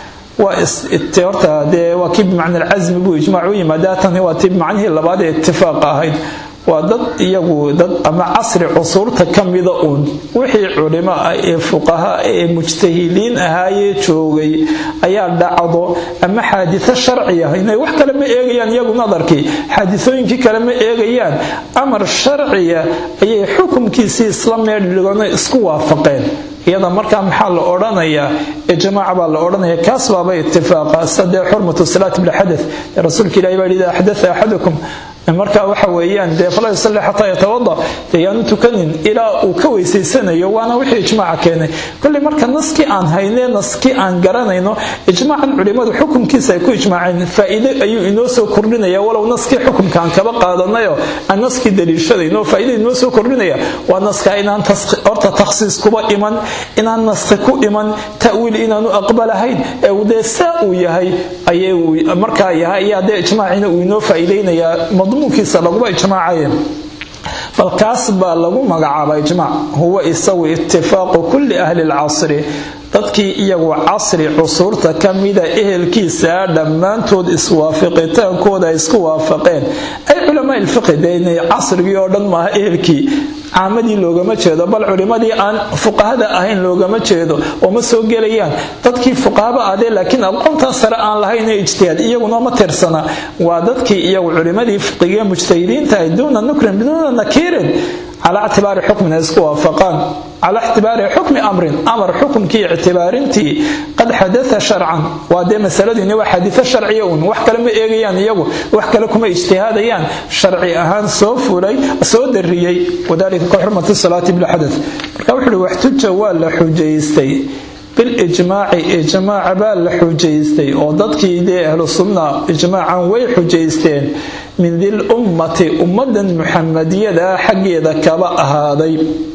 horta dee waa kii bimacna alcasmi buu ijmaac u yimaada tani waa tii bimacnihii labaad ee itifaaqa ahayd waa dad iyagu dad ama casri cusuurta ka mida uun wixii culimo ah ee fuqaha ee mujtahidiin ahaayee joogay ayaa dhacdo ama xaadito sharciya inay wax kale ma eegayaan iyagu nadarkii xaadisooyinkii kale ma eegayaan amar sharciya ayay xukumkiisii isla meedhigano isku waafaqeen iyada markaa maxaa la odhanayaa ijmaac baa la odhanaya kaas baaba itifaaqa sadee xurmatu salaati bilxadath rasuulka ilahi baa yidhi axdatha axadukum marka waxa weeyaan dee falaa yusalli xataa yatawada dee yaanu tukanin ilaa uu ka weysaysanayo waana wixii ijmaaca keenay kolley marka naskii aan haynee naskii aan garanayno ijmaacan culimmadu xukumkiisa ay ku ijmaaceen faa'iide ayuu inoo soo kordhinaya walow naskii xukumka aan kaba qaadanayo aan naskii daliishadayno faa'iide inoo soo kordhinaya waa naska inaan horta takhsiis kuba iman inaan naski ku iman ta'wiil inaanu aqbalahayn ee dee saa uu yahay ayay markaa yahay ayaa dee ijmaacina uu inoo faa'iideynayaa madmuunkiisa laguma ijmaacaya bal kaas baa lagu magacaaba ijmaac huwa isagu itifaaqu kulli ahli lcasri dadkii iyagu casri cusuurta ka mida ehelkiisaa dhammaantood iswaafiqitaankooda ay isku waafaqeen ay culamaa ilfiqi dee inay casrigii oo dhan maaha ehelkii caamadii loogama jeedo bal culimmadii aan fuqahada ahayn loogama jeedo oo ma soo gelayaan dadkii fuqahaba adee laakiin aqoontaa sare aan lahayn ee ijtihaad iyaguna ma tirsana waa dadkii iyagu culimmadii fiqiga mujtahidiinta ay duuna nukrin biduuna nakiirin calaa ictibaari xukmin ay isku waafaqaan calaa ictibaari xukmi amrin amar xukumkii ictibaarintii qad xadaa sharcan waa dee masaladiini waa xadiio sharciya un wax kale ma eegayaan iyagu wax kale kuma ijtihaadayaan sharci ahaan soo fulay soo dariyey wadalika ka xurmati salaati bilxadath marka wuxu uhi waxtuja waa la xujaystay bilijmaaci ijmaaca baa la xujaystay oo dadkii dee ahlu sunna ijmaacan way xujaysteen min dil ummati ummadan muxamadiyada xaggeeda kaba ahaaday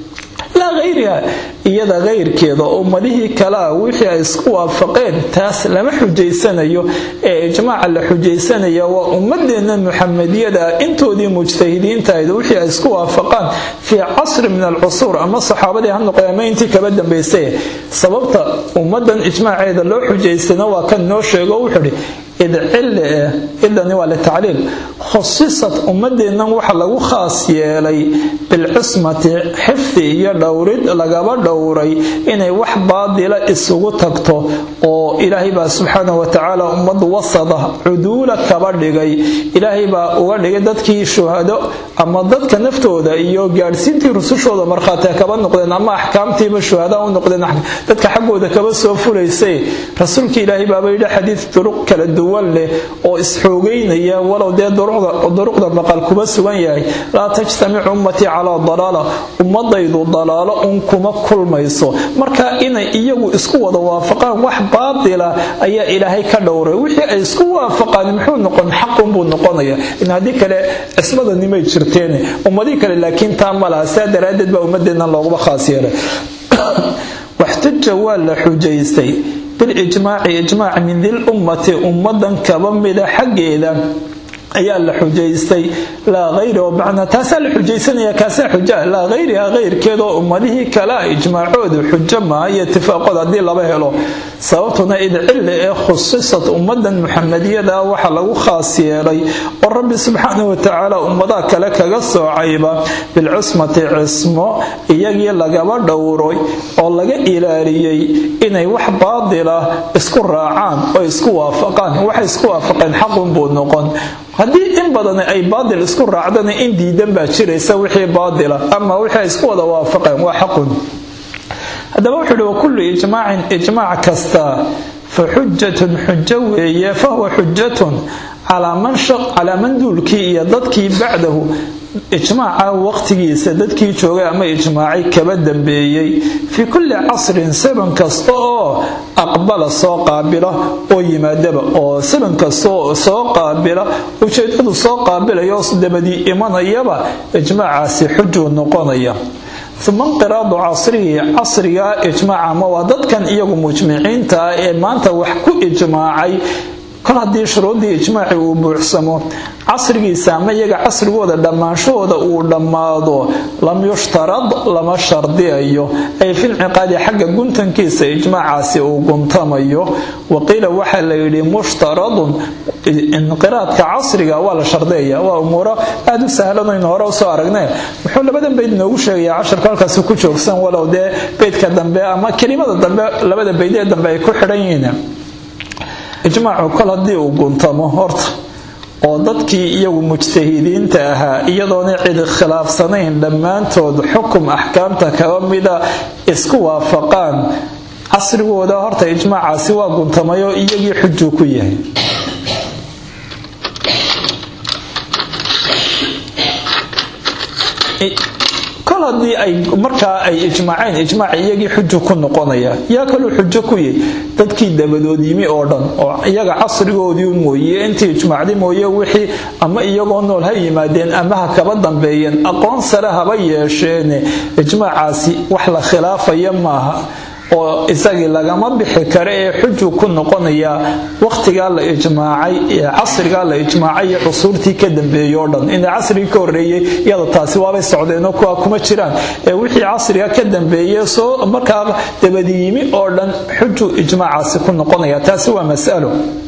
laa hayriha iyada kayrkeeda oo ummadihii kalea wixii ay isku waafaqeen taas lama xujaysanayo ee ijmaaca la xujaysanaya waa ummadeenna muxamadiyada intoodii mujtahidiintahayd wixii ay isku waafaqaan fii casri min alcusuur ama saxaabadii ha noqday ama intii kaba dambaysay sababta ummadan ijmaaceeda loo xujaystana waa kan noo sheego wuxuuhi id cille eh idani waa litacliil khusisad ummadeennan waxa lagu khaas yeelay bilcismati xifdi iyo dhowrid lagaba dhowray inay wax baadila isugu tagto oo ilaahay baa subxaana watacaala ummad wasada cuduula kaba dhigay ilaahay baa uga dhigay dadkii shuhado ama dadka naftooda iyo gaadhsiintii rusushooda markhaati kaba noqdeen ama axkaamtiiba shuhada u noqdeen dadka xaggooda kaba soo fulaysay rasuulka ilaahay baaba yidhi xadiid duruq kala duwan leh oo isxoogeynaya walow dee duruqda maqal kuba sugan yahay laa tajtamicu ummatii calaa dalaala ummadaydu dalaalo un kuma kulmayso marka inay iyagu isku wada waafaqaan wax baatila ayaa ilaahay ka dhowray wixii ay isku waafaqaan muxuu noqon xaqunbuu noqonaya in haddii kale cismadanimay jirteen ummadii kale laakiin taa ma laha sidaa daraaddeed baa ummadeennan looguma khaas yeelay waxtuja waa la xujaystay bilijmaaci ijmaac min dil ummati ummadan kaba mida xaggeeda ayaa la xujaystay laa hayri oo macnaa taasaa la xujaysanaya kaasaa xuja laa hayriha hayrkeedoo ummadihii kalea ijmaacoodu xujo maaha iyo itifaaqood haddii laba helo sababtuna id cille ee khusisad ummadan muxamadiyada waxa lagu khaas yeelay oo rabbi subxaana watacaala ummadaha kale kaga soocayba bilcusmati cismo iyagii lagaba dhowray oo laga ilaaliyey inay wax baadila isku raacaan oo isku waafaqaan waxay isku waafaqeen xaqunbuu noqon haddii in badan ay baadil isku raacdana in diidan baa jiraysa wixii baadila ama wixii ay isku wada waafaqeen waa xaqun haddaba wuxuu ihi wakullu ijmaacin ijmaac kasta fa xujatun xujo weeye fahuwa xujatun calaa man duulkii iyo dadkii bacdahu ijmaaca waqtigiisa dadkii joogay ama ijmaacay kaba dambeeyey fii kulli casrin saban kasta oo aqbala soo qaabila oo yimaadaba oo saban kasta oo soo qaabila ujeedadu soo qaabilaya oo dabadii imanayaba ijmaacaasi xujuu noqonaya uma inqiraadu casrihi casriga ijmaaca ama waa dadkan iyagu mujmiciinta ah ee maanta wax ku ijmaacay kol haddii shuruuddii ijmaaci uu buuxsamo casrigiisa ama iyaga casrigooda dhammaanshahooda uu dhammaado lam yushtarad lama shardiyayo ay filciqaadi xagga guntankiisa ijmaacaasi uu guntamayo waqiila waxaa la yidhi mushtaradun inqiraadka casriga waa la shardiyaya waa umuuro aada u sahlanaynu hore usoo aragnay wuxuu labadan bayd noogu sheegayaa casharku halkaasi ku joogsan walow dee beydka dambe ama kelimada dambe labada bayd ee dambe ay ku xidhan yihiin ijmaacu kol haddii uu guntamo horta oo dadkii iyagu mujtahidiinta ahaa iyadoona cid khilaafsanayn dhammaantood xukum axkaamta kaba mida isku waafaqaan casrigooda horta ijmaacaasi waa guntamayo iyagii xujuu ku yahay kol haddii ay markaa ay ijmaaceen ijmaac iyagii xujo ku noqonaya yaa kaluu xujo ku yahy dadkii dabadood yimi oo dhan oo iyaga casrigoodii mooye intii ijmaacdi mooye wixii ama iyagoo nool ha yimaadeen ama ha kaba dambeeyeen aqoon sare haba yeesheene ijmaacaasi wax la khilaafaya maaha oo isagii lagama bixi kara ee xujuu ku noqonayaa wakhtigaa la ijmaacay ee casrigaa la ijmaacay iyo cusuurtii ka dambeeyey oo dhan ina casrigii ka horreeyey iyada taasi waabay socdeenoo kuwa kuma jiraan ee wixii casriga ka dambeeye soo markaa dabadiyimi oo dhan xujuu ijmaacaasi ku noqonaya taasi waa masalo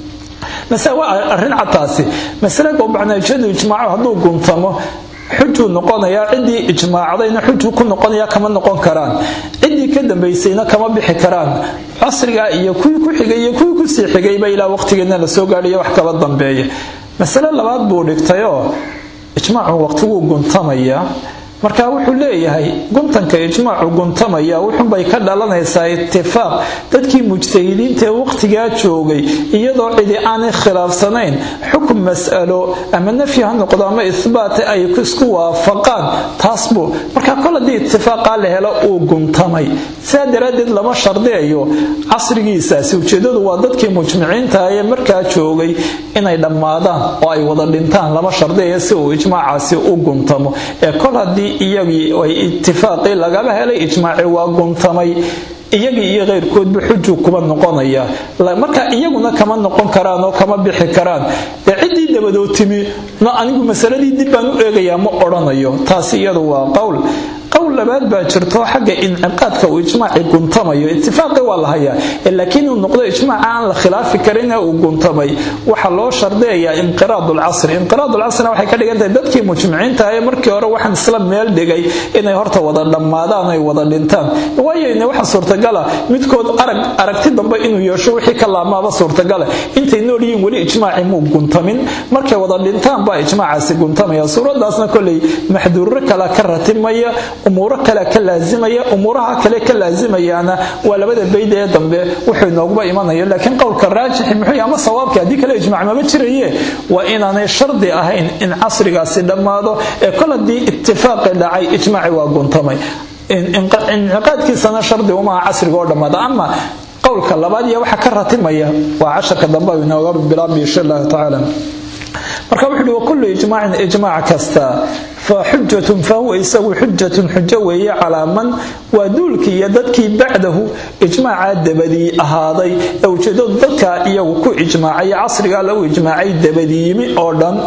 waa arrin cadtaasi masale gobacnaajadu ijmaaco hadduu guntamo xujuu noqonayaa ciddii ijmaacdayna xujuu ku noqonaya kama noqon karaan ciddii ka dambaysayna kama bixi karaan casrigaa iyo kuwii ku xigay iyo kuwii kusii xigayba ilaa waqtigeedna la soo gaadhayo wax kaba dambeeya masale labaad buu dhigtayoo ijmaacu waqtiguu guntamaya marka wuxuu leeyahay guntanka ijmaacu guntamaya wuxunbay ka dhalanaysaa itifaaq dadkii mujtahidiinta ee waqtigaa joogay iyadoo cidi aanay khilaafsanayn xukun mas'alo ama nafyi ha noqdo ama ihbaata ay isku waafaqaan taas buu marka kol haddii itifaaqaa la helo uu guntamay sidaa daraaddeed lama shardiyayo casrigiisaasi ujeedadu waa dadkii mujmiciinta ee markaa joogay inay dhammaadaan oo ay wada dhintaan lama shardiyayo si uu ijmaacaasi u guntamo ee kol haddii iyagii ay itifaaqii lagaba helay ijmaaci waa guntamay iyagii iyo keyrkoodba xujuu kuba noqonaya marka iyaguna kama noqon karaan oo kama bixi karaan ee ciddii dabadood timi no anigu masaladii dib baan u eegayaa ma odhanayo taasi iyadu waa qowl qowl labaad baa jirto xagga inciqaadka uu ijmaaci guntamayo itifaaqi waa la hayaa laakiin uu noqdo ijmaaca aan la khilaafi karinee uu guntamay waxaa loo shardiyayaa inqiraad lcasri inqiraad lcasrina waxay ka dhigan tahay dadkii mujmiciinta ee markii hore waxaan isla meel dhigay inay horta wada dhammaadaan ay wada dhintaan waayone waxa suurtagala midkood arag aragti dambe inuu yeesho wixii ka laamaaba suurtagala intay nool yihiin weli ijmaaci muu guntamin markay wada dhintaan baa ijmaacaasi guntamaya suuradaasna koley maxduuro kale ka ratimaya umuuro kale ka laazimaya umuuraha kale ka laazimayaana waa labada bayd ee dambe wuxuu inooguba imanaya laakiin qowlka raajixi muxuu ama sawaabka haddii kale ijmaac maba jiraye waa inaanay shardi ahayn in casrigaasi dhammaado ee kol haddii itifaaqi dhacay ijmaaci waa guntamay inciqaadkiisana shardi umaha casriga oo dhammaada ama qowlka labaad iyo waxa ka ratimaya waa casharka dambe inooga bilaabay insha allahu tacaala marka wuxuu uhi wakullu ijmaacin ijmaac kasta fa xujatun fahuwa isagu xujatun xujo weeye calaa man waa duulkii iyo dadkii bacdahu ijmaacaa dabadii ahaaday ee ujeedadu dadkaa iyagu ku ijmaacay casrigaa lagu ijmaacay dabadiiyimi oo dhan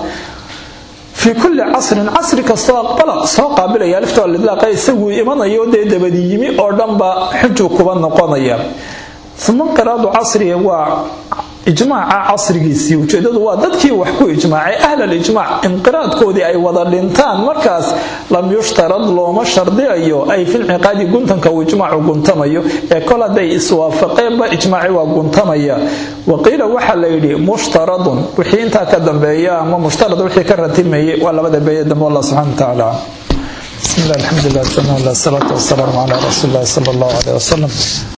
fii kulli casrin casri kastoo aqbala soo qaabilaya aliftoo lidlaaqa isaguu imanayo dee dabadiyimi oo dhanba xujuu kuba noqonaya uma inqiraadu casriga waa ijmaaca casrigiisii ujeedadu waa dadkii wax ku ijmaacay ahlalijmaac inqiraadkoodii ay wada dhintaan markaas lam yushtarad looma shardiyayo ay filciqaadi guntanka uu ijmaacu guntamayo ee kol hadday iswaafaqeenba ijmaaci waa guntamaya waqiila waxaa la yidhi mushtaradun wixii intaa ka dambeeya ama mushtarad wixii ka ratimayay waa labada beeye dambe allah subxana watacaala bismi llah alxamdulilah salaatu wasalaamu calaa rasuuli illahi sala allahu caleyh wasalam